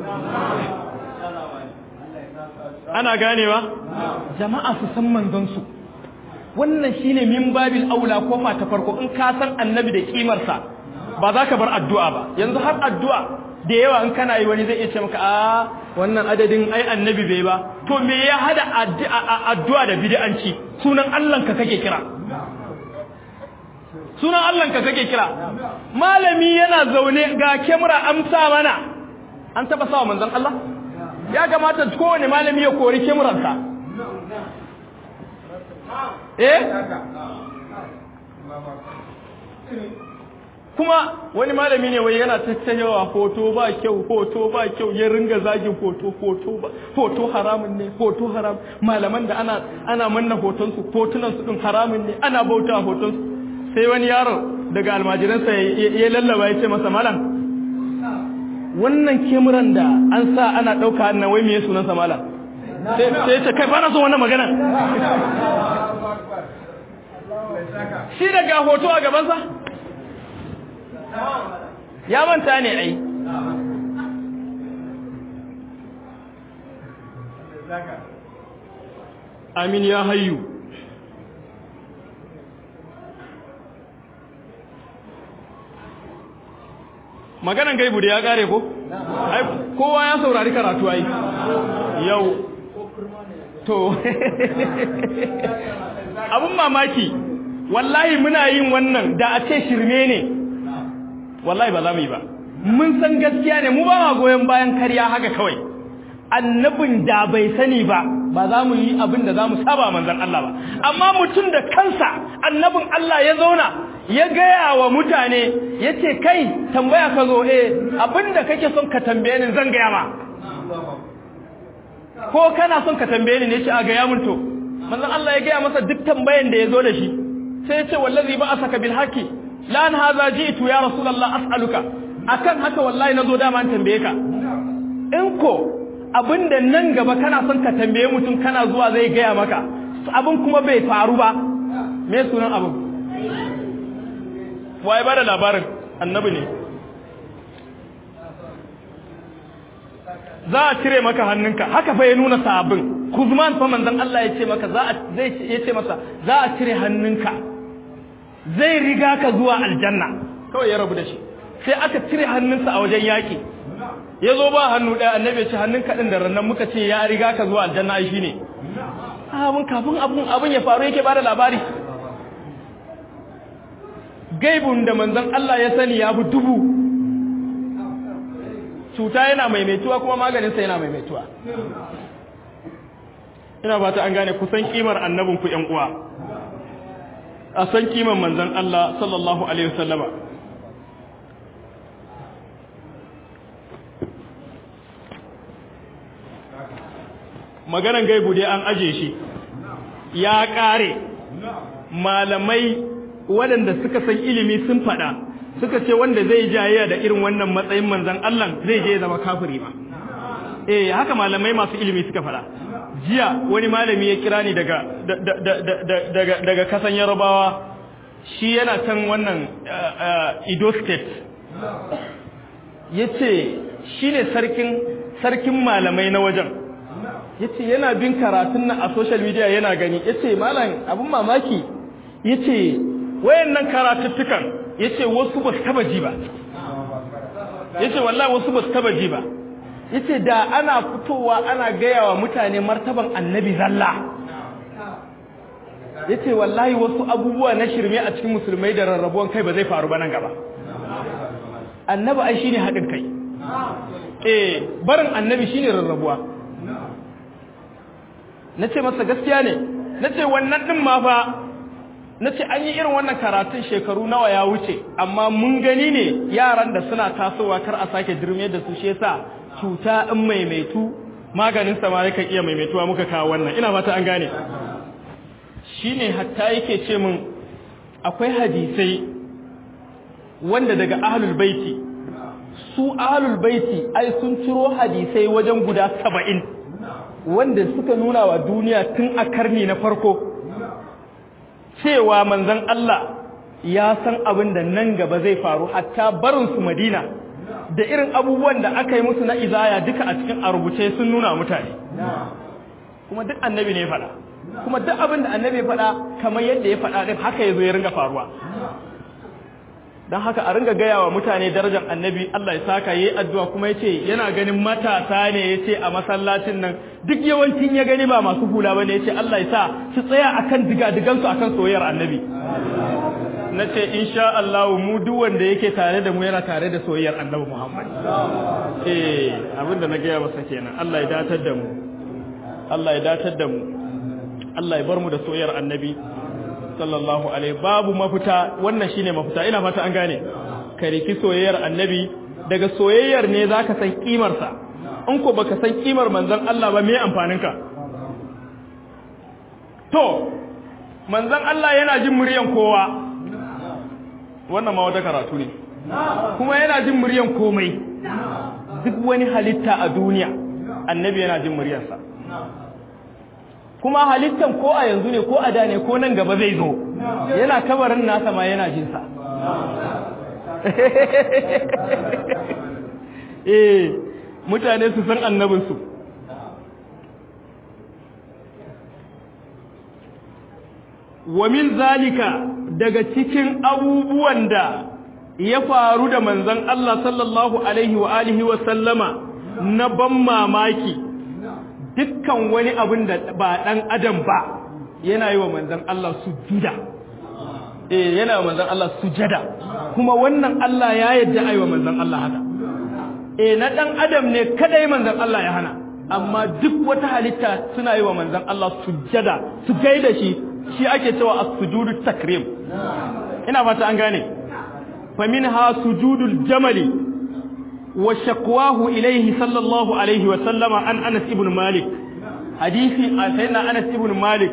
ana ganewa jama'a su san manzon su wannan shine min babil aula kofa ta farko in ka san annabi da kimarsa ba za ka bar addu'a ba yanzu har addu'a da yawa in kana yi wani zai iya ce maka a wannan adadin ai annabi bai ba to me ya hada addu'a da bid'anci sunan Allah ka kake kira sunan Allah ka kake kira malami yana zaune ga kamera amsa mana an taba sawa manzon Allah ya kamata kowane malami ya kori kamerarsa eh kuma wani malami ne wai yana tattayawa hoto ba kyau hoto ba kyau ya ringa zagin hoto hoto ba hoto haramun ne hoto haram malaman da ana ana manna hoton su hotunan su din haramun ne ana bauta hoton su sai wani yaro daga almajiransa ya lallaba ya ce masa malam wannan kemuran da an sa ana dauka na wai me sunan sa malam sai sai ya ce kai ba na son wannan magana shi daga hoto a gabansa ya manta ne ai amin ya hayyu maganan gaibu da ya kare ko ai kowa ya saurari karatu ai yau to abun mamaki wallahi muna yin wannan da a ce shirme ne wallahi ba za mu yi ba mun san gaskiya ne mu ba ma goyon bayan karya haka kawai annabin da bai sani ba ba za mu yi abin da za mu saba manzan Allah ba amma mutum da kansa annabin Allah ya zauna ya gaya wa mutane ya ce kai tambaya ka zo eh abin da kake son ka tambaye ni zan gaya ma ko kana son ka tambaye ni ne shi a gaya mun to manzan Allah ya gaya masa duk tambayan da ya zo da shi sai ya ce wallazi ba asaka bil haqi la an hadha ji'tu ya rasulullah as'aluka akan haka wallahi nazo dama an tambaye ka in ko abinda nan gaba kana son ka tambaye mutum kana zuwa zai gaya maka abin kuma bai faru ba me sunan abin waye bada labarin annabi ne za a cire maka hannunka haka fa ya nuna sabin kuzman fa manzon Allah ya ce maka za a zai ya ce masa za a cire hannunka zai riga ka zuwa aljanna kawai ya rabu da shi sai aka cire hannunsa a wajen yaki ya zo ba hannu ɗaya annabi ce hannun kaɗin da rannan muka ce ya riga ka zuwa aljanna ai shine abun kafin abun abun ya faru yake bada labari gaibun da manzon Allah ya sani ya fi dubu cuta yana maimaituwa kuma maganinsa yana maimaituwa ina ba ta an gane kusan kimar annabin ku ƴan uwa a san kimar manzon Allah sallallahu alaihi wasallama maganan gaibu dai an aje shi ya ƙare malamai waɗanda suka san ilimi sun faɗa suka ce wanda zai jayayya da irin wannan matsayin manzan Allah zai je zama kafiri ba eh haka malamai masu ilimi suka faɗa jiya wani malami ya kira ni daga daga daga kasan Yarabawa shi yana can wannan Edo state yace shine sarkin sarkin malamai na wajen yace yana bin karatun nan a social media yana gani yace malam abun mamaki yace wayannan karatuttukan yace wasu ba su taba ji ba yace wallahi wasu ba su taba ji ba yace da ana fitowa ana gaya wa mutane martaban annabi zalla yace wallahi wasu abubuwa na shirme a cikin musulmai da rarrabuwan kai ba zai faru ba nan gaba annabi ai shine haɗin kai eh barin annabi shine rarrabuwa nace masa gaskiya ne nace wannan din ma fa nace an yi irin wannan karatun shekaru nawa ya wuce amma mun gani ne yaran da suna tasowa kar a sake dirme da su shi yasa cuta in maimaitu maganin sa ma yakan iya maimaituwa muka kawo wannan ina fata an gane shine hatta yake ce min akwai hadisai wanda daga ahlul baiti su ahlul baiti ai sun ciro hadisai wajen guda saba'in wanda suka nuna wa duniya tun a karni na farko cewa manzon Allah ya san abin da nan gaba zai faru hatta barin su Madina da irin abubuwan da aka yi musu na izaya duka a cikin a rubuce sun nuna mutane kuma duk annabi ne faɗa kuma duk abin da annabi faɗa kamar yadda ya faɗa din haka ya zo ya ringa faruwa don haka a ringa gaya wa mutane darajar annabi Allah ya saka yi addu'a kuma ya ce yana ganin matasa ne ya ce a masallacin nan duk yawancin ya gani ba masu hula ba ne ya ce Allah ya sa su tsaya a kan digadigansu a kan soyayyar annabi na ce insha Allah mu duk wanda yake tare da mu yana tare da soyayyar annabi Muhammad eh abinda na gaya masa kenan Allah ya datar da mu Allah ya datar da mu Allah ya bar mu da soyayyar annabi sallallahu alaihi babu mafita wannan shine mafita ina fata an gane ka riki soyayyar annabi daga soyayyar ne zaka san kimar sa in ko baka san kimar manzon Allah ba me amfanin ka to manzon Allah yana jin muryan kowa wannan ma wata karatu ne kuma yana jin muryan komai duk wani halitta a duniya annabi yana jin muryarsa kuma halittan ko a yanzu ne ko a da ne ko nan gaba zai zo yana kabarin nasa ma yana jinsa eh mutane su san annabinsu wa min zalika daga cikin abubuwan da ya faru da manzon Allah sallallahu alaihi wa alihi wa sallama na ban mamaki dukkan wani abin da ba ɗan adam ba yana yi wa manzan Allah sujuda eh yana wa manzan Allah sujada kuma wannan Allah ya yadda ai wa manzan Allah haka eh na ɗan adam ne kadai manzan Allah ya hana amma duk wata halitta suna yi wa manzan Allah sujada su gaida shi shi ake cewa as-sujudu takrim ina fata an gane fa minha sujudul jamali وشكواه إليه صلى الله عليه وسلم عن أنس ابن مالك حديث سيدنا أنس ابن مالك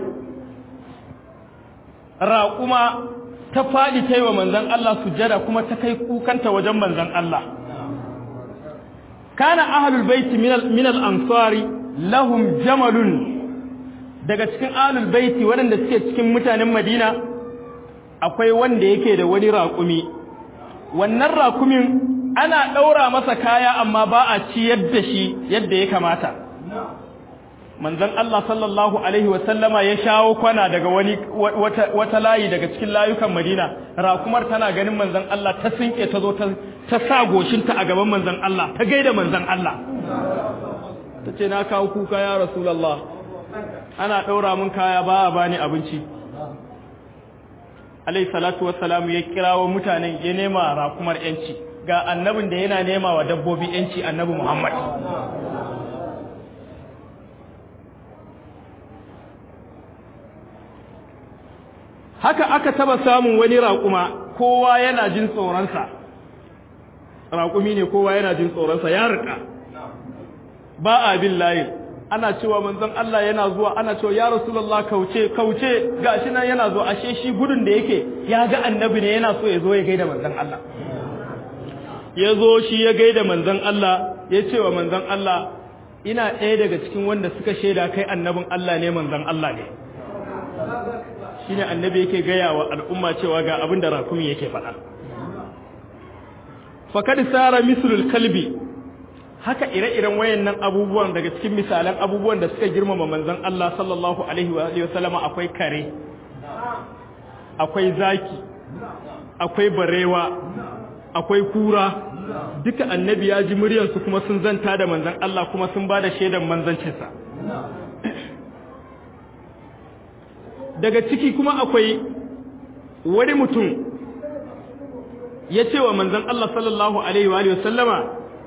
راقما تفادي تيوى من ذن الله سجدا كما تكي كوكنت وجم من ذن الله كان أهل البيت من, من الأنصار لهم جمل daga cikin ahlul baiti waɗanda suke cikin mutanen Madina akwai wanda yake da wani raƙumi wannan raƙumin ana ɗaura masa kaya amma ba a ciyar da shi yadda ya kamata manzon Allah sallallahu alaihi wasallama ya shawo kwana daga wani wata, wata layi daga cikin layukan Madina rakumar tana ganin manzon Allah ta sinke ta zo ta ta sa goshinta a gaban manzon Allah ta gaida manzon Allah tace na kawo kuka ya rasulullah ana ɗaura min kaya ba a bani abinci alayhi salatu wassalamu ya kirawo mutanen ya nema rakumar yanci ga annabin da yana nema wa dabbobi yanci annabi Muhammad haka aka taba samun wani raƙuma kowa yana jin tsoronsa raƙumi ne kowa yana jin tsoronsa ya rika ba a bin layin ana cewa manzon Allah yana zuwa ana cewa ya rasulullah kauce kauce gashi nan yana zuwa ashe shi gudun da yake ya ga annabi ne yana so ya zo ya gaida manzon Allah ya zo shi ya gaida manzon Allah ya ce wa manzon Allah ina ɗaya daga cikin wanda suka shaida kai annabin Allah ne manzon Allah ne shine annabi yake gaya wa al'umma cewa ga abin da rakumi yake faɗa fakad sara mislul kalbi haka ire-iren wayannan abubuwan daga cikin misalan abubuwan da suka girmama manzon Allah sallallahu alaihi wa alihi wasallama akwai kare akwai zaki akwai barewa akwai kura duka annabi ya ji muryarsu kuma sun zanta da manzan Allah kuma sun ba da shaidan manzancinsa daga ciki kuma akwai wani mutum ya ce wa manzan Allah sallallahu Alaihi wa sallama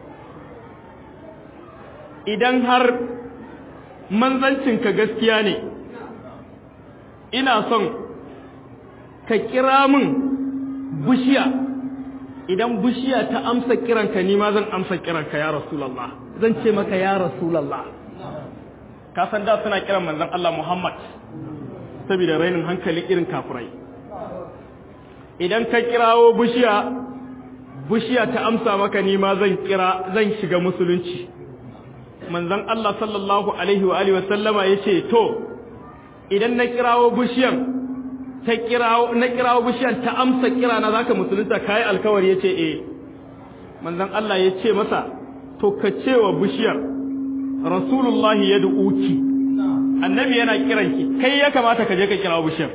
idan har manzancinka gaskiya ne ina son ka kira min bishiya idan bishiya ta amsa kiranka ni ma zan amsa kiranka ya rasulallah zan ce maka ya rasulallah ka san da suna kiran manzon Allah Muhammad saboda rainin hankali irin kafirai idan ka kirawo bishiya bishiya ta amsa maka ni ma zan kira zan shiga musulunci manzon Allah sallallahu alaihi wa alihi wa sallama yace to idan na kirawo bishiyan ta kirawo na kirawo bishiyan ta amsa kira na zaka musulunta kai alkawari yace eh manzon Allah yace masa to ka cewa bishiyar rasulullahi yad'uki annabi yana kiranki kai ya kamata ka je ka kirawo bishiyar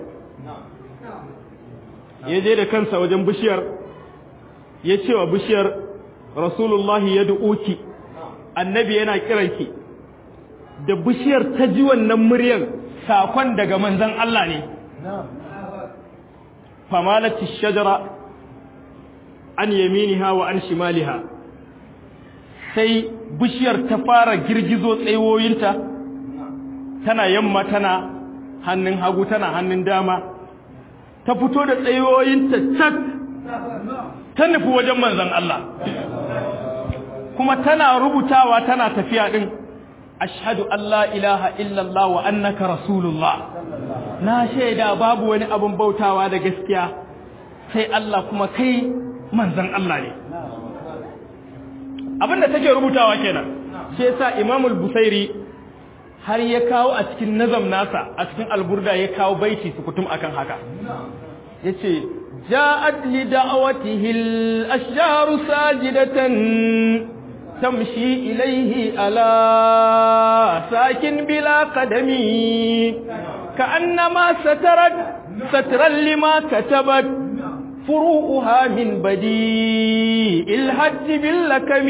ya je da kansa wajen bishiyar ya ce wa bishiyar rasulullahi yad'uki annabi yana kiranki da bishiyar ta ji wannan muryan sakon daga manzon Allah ne famalati shajara an yaminiha wa an shimaliha sai bishiyar ta fara girgizo tsayoyinta tana yamma tana hannun hagu tana hannun dama ta fito da tsayoyinta cak ta nufi wajen manzon Allah kuma tana rubutawa tana tafiya din ashhadu an la ilaha illallah wa annaka rasulullah na shaida babu wani abun bautawa da gaskiya sai Allah kuma kai manzon Allah ne abinda take rubutawa kenan shi yasa Imam al-Busairi har ya kawo a cikin nazam nasa a cikin alburda ya kawo baiti sukutum akan haka yace ja'at li da'watihi al-ashjaru sajidatan تمشي إليه على ساكن بلا قدم كأنما سترت سترا لما كتبت فروؤها من بديء الحج باللكم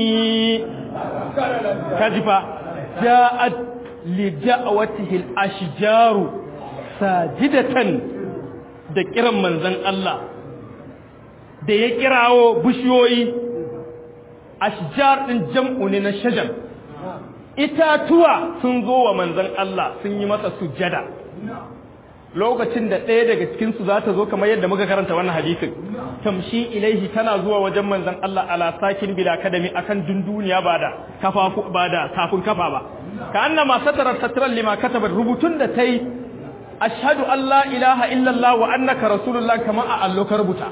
كذبا جاءت لدعوته الأشجار ساجدة da kiran manzon Allah da ya kirawo bishiyoyi ashjar din jam'u ne na shajar itatuwa sun zo wa manzon Allah sun yi masa sujjada lokacin da ɗaya daga cikin su za ta zo kamar yadda muka karanta wannan hadisin tamshi ilaihi tana zuwa wajen manzon Allah ala sakin bila kadami akan dunduniya ba da kafafu ba da kafin kafa ba ka annama satara satran lima kataba rubutun da tai ashhadu an la ilaha illallah wa annaka rasulullah kama a allo ka rubuta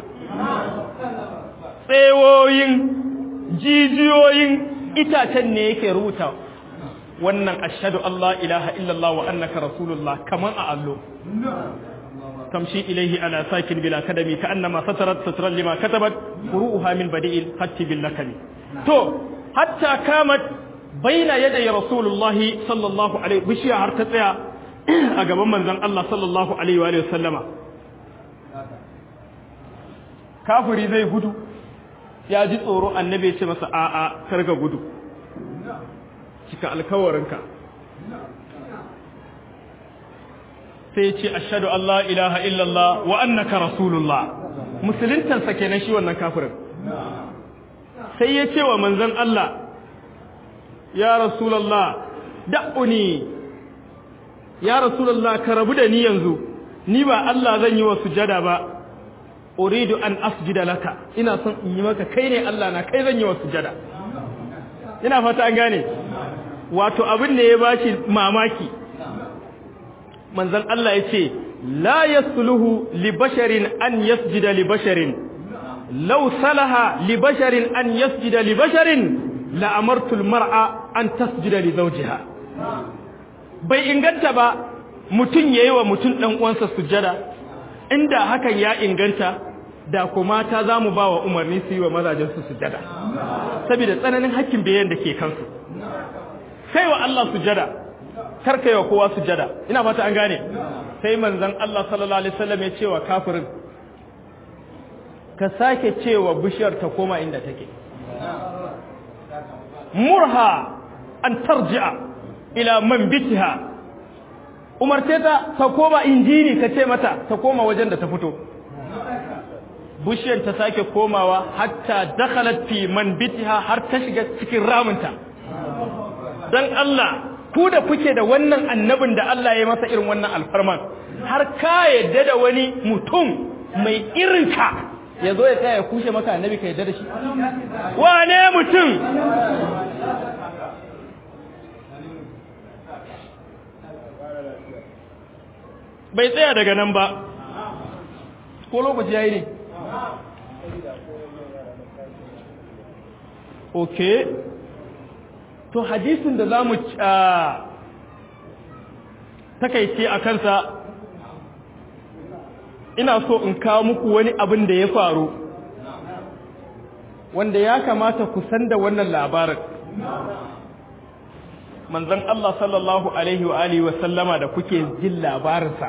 tsewoyin jijiyoyin itacen ne yake rubuta wannan ashhadu Allah ilaha illallah wa annaka rasulullah kaman a allo tamshi ilaihi ala sakin bila kadami ka annama satarat satran lima katabat furuha min badi'il hatti bil lakami to hatta kamat baina yaday rasulullah sallallahu alaihi bishiya har ta tsaya a gaban manzon Allah sallallahu alaihi wa sallama kafiri zai gudu ya ji tsoro annabi ya ce masa a'a karga gudu cika alkawarinka sai ce ashhadu an la ilaha illallah wa annaka rasulullah musuluntansa kenan shi wannan kafirin sai ya ce wa manzon Allah ya rasulullah da'uni ya rasulullah ka rabu da ni yanzu ni ba Allah zan yi wa sujada ba uridu an asjuda laka ina son in yi maka kai ne Allah na kai zan yi wa sujada ina fata an gane wato abin da ya bashi mamaki manzon Allah ya ce la yasluhu li basharin an yasjuda li basharin law salaha li basharin an yasjuda li basharin la amartu al mar'a an tasjuda li zawjiha bai inganta ba mutun yayi wa mutun dan uwansa sujada inda hakan ya inganta da kuma ta za mu ba wa umarni su yi wa mazajensu sujada saboda tsananin hakkin bayan da ke kansu kai wa Allah sujada kar kai wa kowa sujada ina fata an gane sai manzon Allah sallallahu alaihi wasallam ya ce wa kafirin ka sake cewa bishiyar ta koma inda take murha an tarji'a ila man bitiha umarce ta ta koma injini ka ce mata ta koma wajen da ta fito bishiyar ta sake komawa hatta dakhalat fi man bitiha har ta shiga cikin ramunta dan Allah ku da kuke da wannan annabin da Allah ya masa irin wannan alfarman har ka yadda da wani mutum mai irinka ya zo ya tsaya ya kushe maka annabi ka yadda da shi wane mutum bai tsaya daga nan ba ko lokaci ya yi ne ok to hadisin da za mu takaice a kansa ina so in kawo muku wani abin da ya faru wanda ya kamata ku san da wannan labarin manzon Allah sallallahu alaihi wa alihi wa sallama da kuke jin labarinsa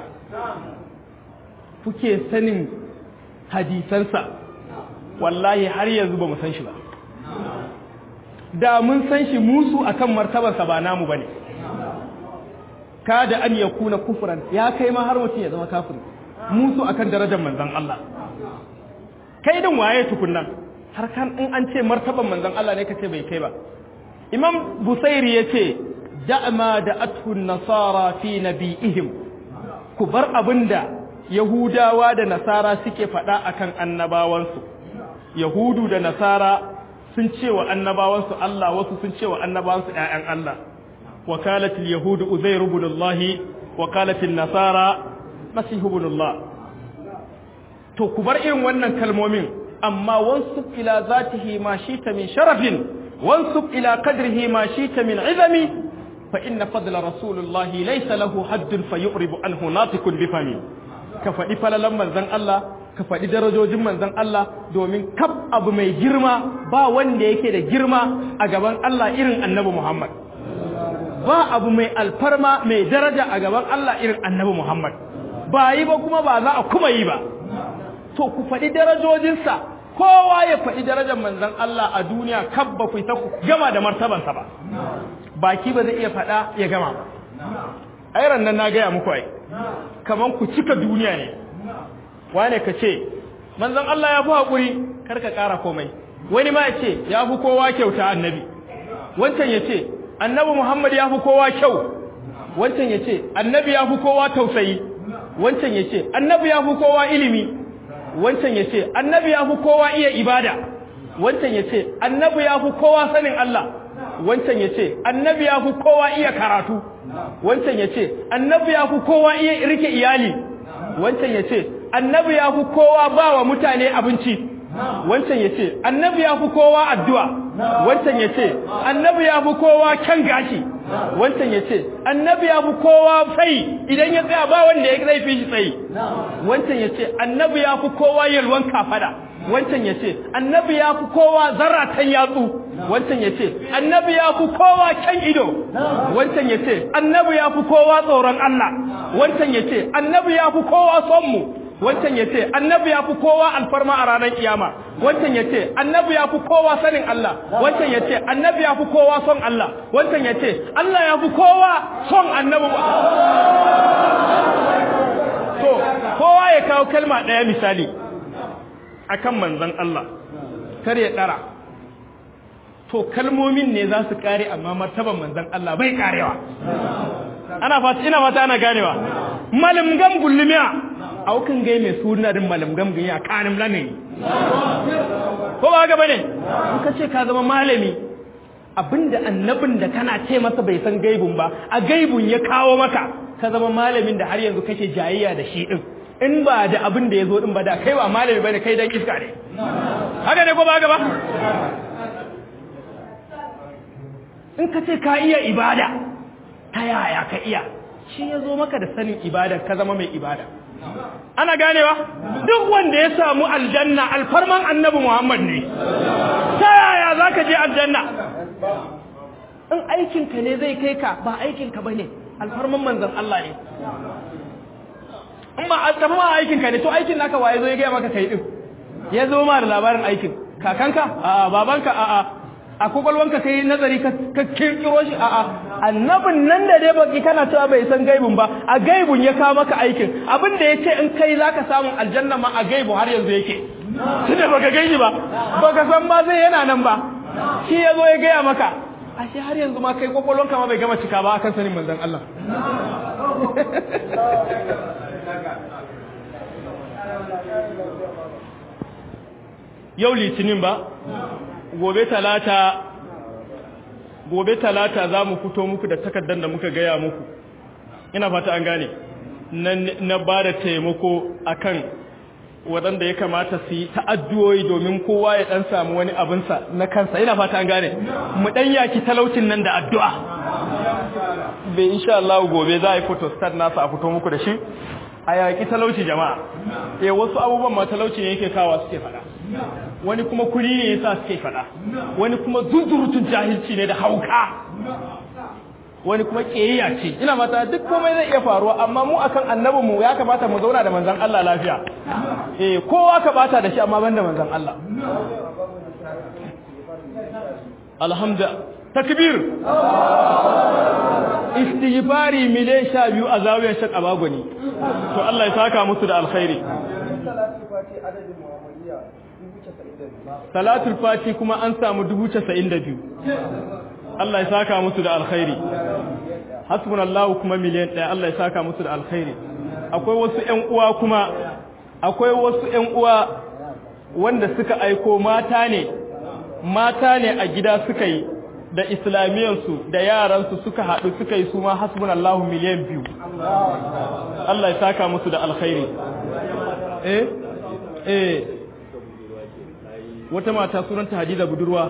kuke sanin hadisansa wallahi har yanzu ba mu san shi ba da mun san shi musu akan martabarsa ba namu bane kada an yakuna kufran ya kai ma har mutum ya zama kafiri musu akan darajar manzon Allah kai din waye tukunnan har kan in an ce martaban manzon Allah ne kace bai kai ba Imam Busairi yace da'ma da athu nasara fi nabiyihim ku bar abinda Yahudawa da Nasara suke faɗa akan annabawansu Yahudu da Nasara sun ce wa annabawansu Allah wasu sun ce wa annabawansu ƴaƴan Allah wakalatul yahudu uzair ibn Allah wakalatul nasara masih ibn Allah to ku bar irin wannan kalmomin amma wansub ila zatihi ma shita min sharafin wansub ila qadrihi ma shita min izami fa inna fadla rasulullah laysa lahu haddun fayuribu anhu natiqun bi fami ka faɗi falalan manzon Allah ka faɗi darajojin manzon Allah domin kaf abu mai girma ba wanda yake da girma a gaban Allah irin annabi Muhammad ba abu mai alfarma mai daraja a gaban Allah irin annabi Muhammad ba yi ba kuma ba za a kuma yi ba to ku faɗi darajojinsa kowa ya faɗi darajar manzon Allah a duniya kab ba ku ta gama da martabansa ba baki ba zai iya faɗa ya gama ba ai nan na gaya muku ai kaman ku cika duniya ne wane ka ce manzon Allah ya fi haƙuri kar ka ƙara komai wani ma ya ce ya fi kowa kyauta annabi wancan ya ce annabi Muhammad ya fi kowa kyau wancan ya ce annabi ya fi kowa tausayi wancan ya ce annabi ya fi kowa ilimi wancan ya ce annabi ya fi kowa iya ibada wancan ya ce annabi ya fi kowa sanin Allah wancan ya ce annabi ya fi kowa iya karatu wancan ya ce annabi ya fi kowa iya rike iyali wancan ya ce annabi ya fi kowa ba wa mutane abinci wancan ya ce annabi ya fi kowa addu'a wancan ya ce annabi ya fi kowa kyan gashi wancan ya ce annabi ya fi kowa tsayi idan ya tsaya ba wanda ya zai fi shi tsayi wancan ya ce annabi ya fi kowa yalwan kafada wancan ya ce annabi ya fi kowa zaratan yatsu wancan ya ce annabi ya fi kowa kyan ido wancan ya ce annabi ya fi kowa tsoron Allah wancan ya ce annabi ya fi kowa son mu wancan ya ce annabi ya fi kowa alfarma a ranar kiyama wancan ya ce annabi ya fi kowa sanin Allah wancan ya ce annabi ya fi kowa son Allah wancan ya ce Allah ya fi kowa son annabi to kowa ya kawo kalma ɗaya misali akan manzon Allah kar ya ɗara to kalmomin ne za su kare amma martaban manzon Allah bai karewa ana fata ina fata ana ganewa malamgam gullumiya aukan gai mai suna din malamgam gani a kanin lanin ko ba ga bane in ka ce ka zama malami abinda annabin da kana ce masa bai san gaibun ba a gaibun ya kawo maka ka zama malamin da har yanzu kake jayayya da shi din in ba da abin da ya zo din ba da kai ba malami bane kai dan iska ne haka ne ko ba ga ba in ka ce ka iya ibada ta yaya ka iya shi ya zo maka da sanin ibada ka zama mai ibada ana ganewa duk wanda ya samu aljanna alfarman annabi Muhammad ne ta yaya za ka je aljanna in aikinka ne zai kai ka ba aikinka ba ne alfarman manzan Allah ne in ba tafi ma aikinka ne to aikin naka waye zo ya gaya maka kai din ya zo ma da labarin aikin kakanka a'a babanka a'a a kwakwalwanka kai nazari ka kirkiro shi a'a annabin nan da dai baki kana cewa bai san gaibun ba a gaibun ya kawo maka aikin abin da ya ce in kai zaka samu aljanna ma a gaibu har yanzu yake tunda baka gaishi ba baka san ma zai yana nan ba shi ya zo ya gaya maka ashe har yanzu ma kai kwakwalwanka ma bai gama cika ba akan sanin manzon Allah yau litinin ba gobe talata gobe talata za mu fito muku da takardar da muka gaya muku ina fata an gane na ba da taimako akan waɗanda ya kamata su yi ta'addu'o'i domin kowa ya ɗan samu wani abinsa na kansa ina fata an gane mu ɗan yaki talaucin nan da addu'a bai insha Allah gobe za a yi photostat nasa a fito muku da shi a yaƙi talauci jama'a eh wasu abubuwan ma talauci ne yake kawa suke faɗa wani kuma kuri ne yasa suke faɗa wani kuma zuzurutun jahilci ne da hauka wani kuma ƙiyayya ce ina mata duk komai zai iya faruwa amma mu akan annabinmu ya kamata mu zauna da manzon Allah lafiya eh kowa ka bata da shi amma banda manzon Allah alhamdulillah takbir istighfari miliyan sha biyu a zawiyar shak abagoni to Allah ya saka musu da alkhairi salatul fati kuma an samu dubu casa'in da biyu Allah ya saka musu da alkhairi hasbunallahu kuma miliyan ɗaya Allah ya saka musu da alkhairi akwai wasu ƴan uwa kuma akwai wasu ƴan uwa wanda suka aiko mata ne mata ne a gida suka yi da islamiyansu da yaransu suka haɗu suka yi su ma hasbunallahu miliyan biyu Allah ya saka musu da alkhairi eh eh wata mata sunanta Hadiza budurwa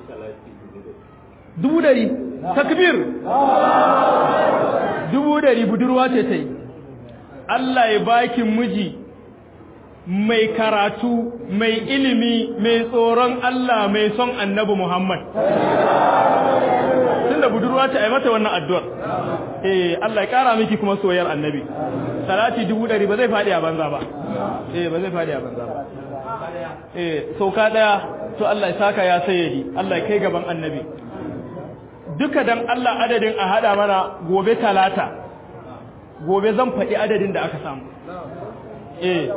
dubu dari takbir dubu dari budurwa ce ta yi Allah ya baki miji mai karatu mai ilimi mai tsoron Allah mai son annabi Muhammad tunda budurwa ce ai mata wannan addu'ar eh Allah ya kara miki kuma soyayyar annabi salati dubu dari ba zai fadi a banza ba eh ba zai fadi a banza ba eh sauka daya to Allah ya saka ya sayyadi Allah ya kai gaban annabi duka dan Allah adadin a hada mana gobe talata gobe zan faɗi adadin da aka samu eh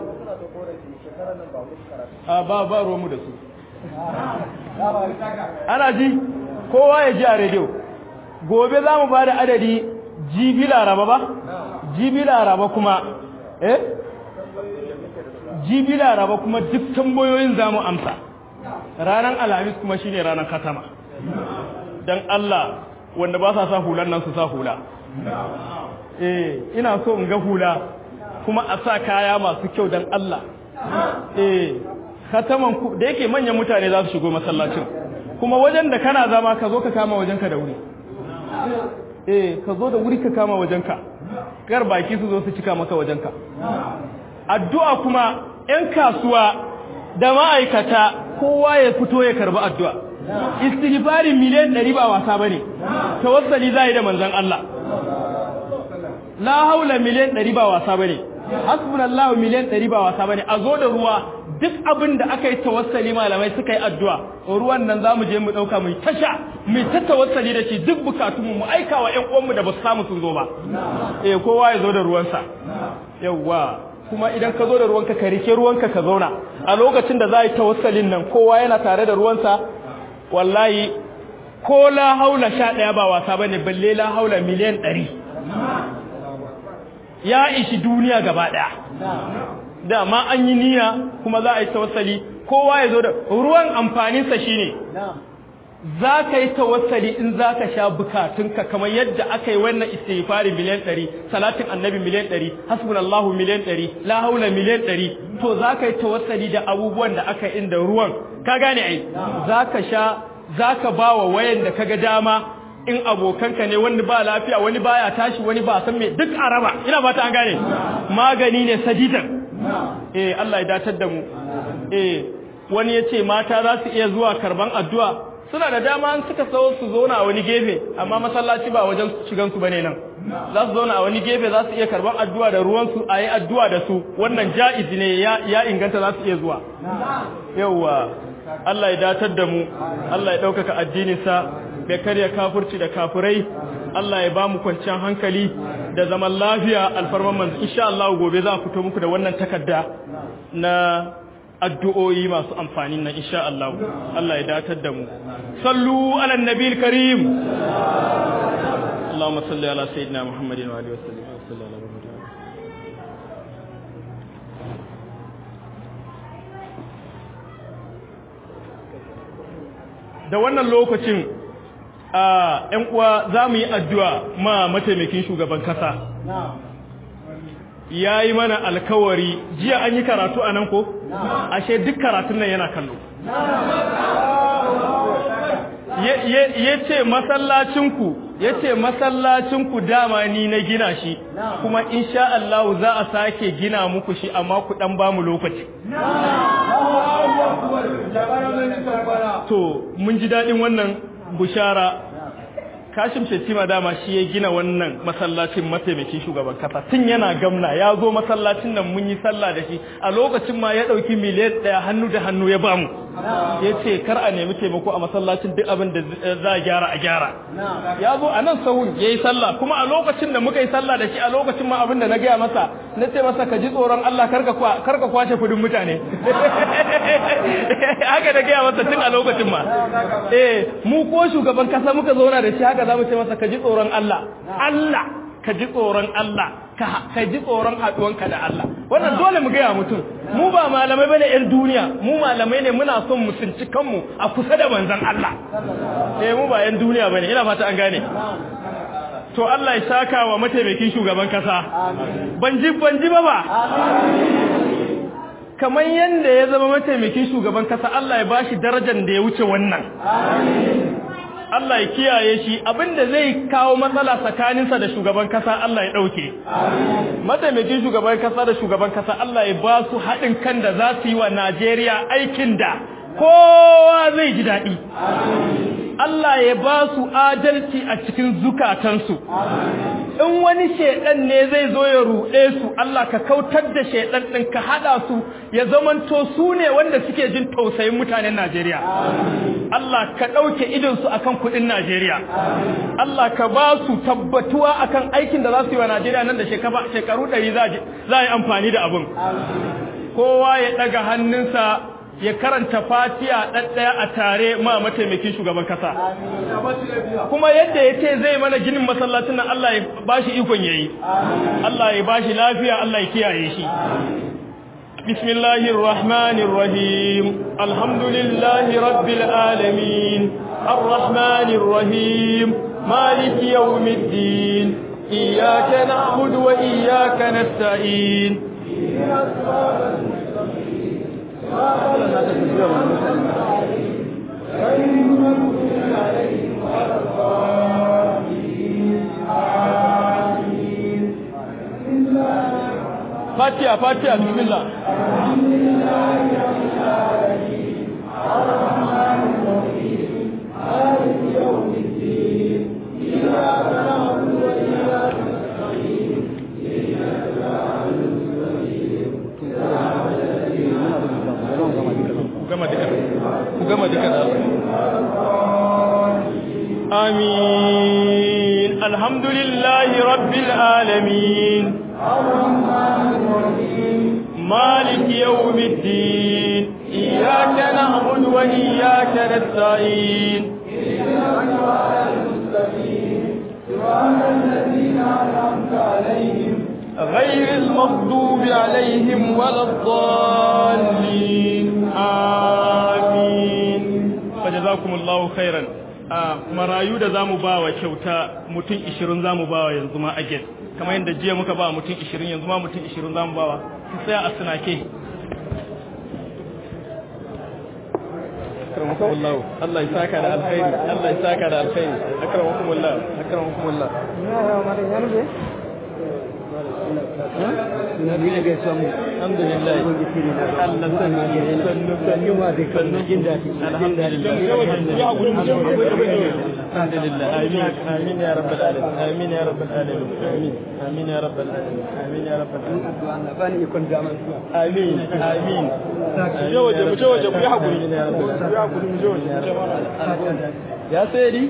a ba ba mu da su ana ji kowa ya ji a rediyo gobe za mu ba da adadi jibi laraba ba jibi laraba kuma eh jibi laraba kuma duk tambayoyin za mu amsa ranar alhamis kuma shine ranar katama don Allah wanda ba sa sa hulan nan su sa hula eh ina so in ga hula kuma a sa kaya masu kyau don Allah eh khataman ku da yake manyan mutane za su shigo masallacin kuma wajen da kana zama ka zo ka kama wajenka da wuri eh ka zo da wuri ka kama wajenka kar baki su zo su cika maka wajenka addu'a kuma ƴan kasuwa da ma'aikata kowa ya fito ya karbi addu'a istighfari miliyan 100 ba wasa bane tawassali zai da manzon Allah la haula miliyan 100 ba wasa bane hasbunallahu miliyan 100 ba wasa bane a zo da ruwa duk abin da aka yi tawassali malamai suka yi addu'a ruwan nan zamu je mu dauka mu tasha mu ta tawassali da shi duk bukatun mu aika wa ƴan uwan mu da basu samu sun zo ba eh kowa ya zo da ruwansa yawa kuma idan ka zo da ruwanka ka rike ruwanka ka zauna a lokacin da za a yi tawassalin nan kowa yana tare da ruwansa wallahi ko la haula sha ɗaya ba wasa bane balle la haula miliyan ɗari ya ishi duniya gaba ɗaya dama an yi niyya kuma za a yi tawassali kowa ya zo da ruwan amfaninsa shine za ka yi tawassali in za ka sha bukatunka kamar yadda aka yi wannan istighfari miliyan ɗari salatin annabi miliyan ɗari hasbunallahu miliyan ɗari la haula miliyan ɗari to za ka yi tawassali da abubuwan da aka inda ruwan ka gane ai za ka sha za ka ba wa wayan da ka ga dama in abokanka ne wani ba lafiya wani baya tashi wani ba san me duk araba ina fata an gane magani ne sadidan eh Allah ya datar da mu eh wani yace mata za su iya zuwa karban addu'a suna da dama an suka so su zauna a wani gefe amma masallaci ba wajen shigan su bane nan za su zauna a wani gefe za su iya karban addu'a da ruwan su ayi addu'a da su wannan ja'izi ne ya, ya inganta za su iya zuwa yawwa Allah ya datar da mu Allah ya ɗaukaka addininsa bai karya kafurci da kafurai Allah ya ba mu kwanciyar hankali da zaman lafiya alfarman manzo insha Allah gobe za a fito muku da wannan takarda na addu'o'i masu amfani nan insha Allah Allah ya datar da mu sallu ala nabiyil karim Allahumma salli ala sayyidina Muhammadin wa alihi wa sallam da wannan lokacin a ‘yan uwa za mu yi addu'a ma mataimakin shugaban kasa. Ya yi mana alkawari, jiya an yi karatu a nan ko? Ashe duk karatun nan yana kallo. Ya ce masallacinku, ya ce masallacinku dama ni na gina shi, kuma insha Allah za a sake gina muku shi amma ku ɗan ba mu lokaci. To, mun ji daɗin wannan bushara Kashim Shettima dama shi ya gina wannan masallacin mataimakin shugaban kasa tun yana gamna ya zo masallacin nan mun yi sallah da shi a lokacin ma ya ɗauki miliyan ɗaya hannu da hannu ya bamu ya ce kar a nemi taimako a masallacin duk abin da za a gyara a gyara ya zo a nan sahun ya yi sallah kuma a lokacin da muka yi sallah da shi a lokacin ma abin da na gaya masa na ce masa ka ji tsoron Allah kar ka kwace kudin mutane haka da gaya masa tun a lokacin ma eh mu ko shugaban kasa muka zauna da shi haka za mu ce masa ka ji tsoron Allah Allah ka ji tsoron Allah ka ji tsoron haɗuwanka da Allah wannan dole mu gaya mutum mu ba malamai bane yan duniya mu malamai ne muna son mu tsinci kanmu a kusa da manzon Allah eh mu ba yan duniya bane ina fata an gane to Allah ya saka wa mataimakin shugaban kasa ban ji ban ji ba ba kamar yanda ya zama mataimakin shugaban kasa Allah ya bashi darajar da ya wuce wannan Allah ya kiyaye shi abinda zai kawo matsala tsakaninsa da shugaban kasa Allah ya ɗauke. Mataimakin shugaban kasa da shugaban kasa Allah ya ba su haɗin kan da za su yi wa Najeriya aikin da kowa zai ji daɗi. Allah ya ba su adalci a cikin zukatansu. In wani shaiɗan ne zai zo ya ruɗe su, Allah ka kautar da shaiɗan ɗin ka haɗa su ya zamanto su ne wanda suke jin tausayin mutanen Najeriya. Allah ka ɗauke idonsu a kan kuɗin Najeriya. Allah ka ba su tabbatuwa a kan aikin da za su yi wa Najeriya nan da shekaru ɗari za a yi amfani da abin. Kowa ya ɗaga hannunsa ya karanta fatiya ɗaɗɗaya a tare ma mataimakin shugaban kasa. Kuma yadda ya ce zai mana ginin masallacin nan Allah ya ba shi ikon ya yi. Allah ya ba shi lafiya, Allah ya kiyaye shi. بسم الله الرحمن الرحيم الحمد لله رب العالمين الرحمن الرحيم مالك يوم الدين إياك نعبد وإياك نستعين فاتحة فاتحة بسم الله gama duka da amin alhamdulillahi rabbil alamin مالك يوم الدين إياك نعبد وإياك نستعين غير المغضوب عليهم ولا الضالين آمين فجزاكم الله خيرا marayu da zamu bawa kyauta mutum 20 zamu bawa yanzu ma a get kamar yadda jiya muka ba mutum 20 yanzu ma mutum 20 zamu bawa ki tsaya a sunake akramakumullah Allah ya saka da alkhairi Allah ya saka da alkhairi akramakumullah akramakumullah na bi na gaisuwa mu alhamdulillah Allah sannu sannu sannu ma da sannu jin daɗi alhamdulillah alhamdulillah amin amin ya rabbal alamin amin ya rabbal alamin amin amin ya rabbal alamin amin ya rabbal alamin addu'a Allah bani ikon zaman zuwa amin amin je waje mu je waje ku yi hakuri ku yi hakuri mu je waje ya sayari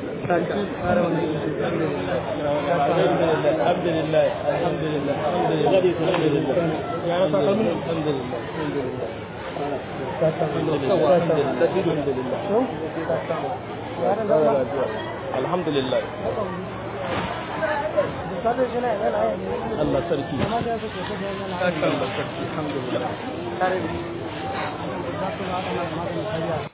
alhamdulillah alhamdulillah alhamdulillah ya rasa kalmun alhamdulillah alhamdulillah Allah sarki Allah sarki alhamdulillah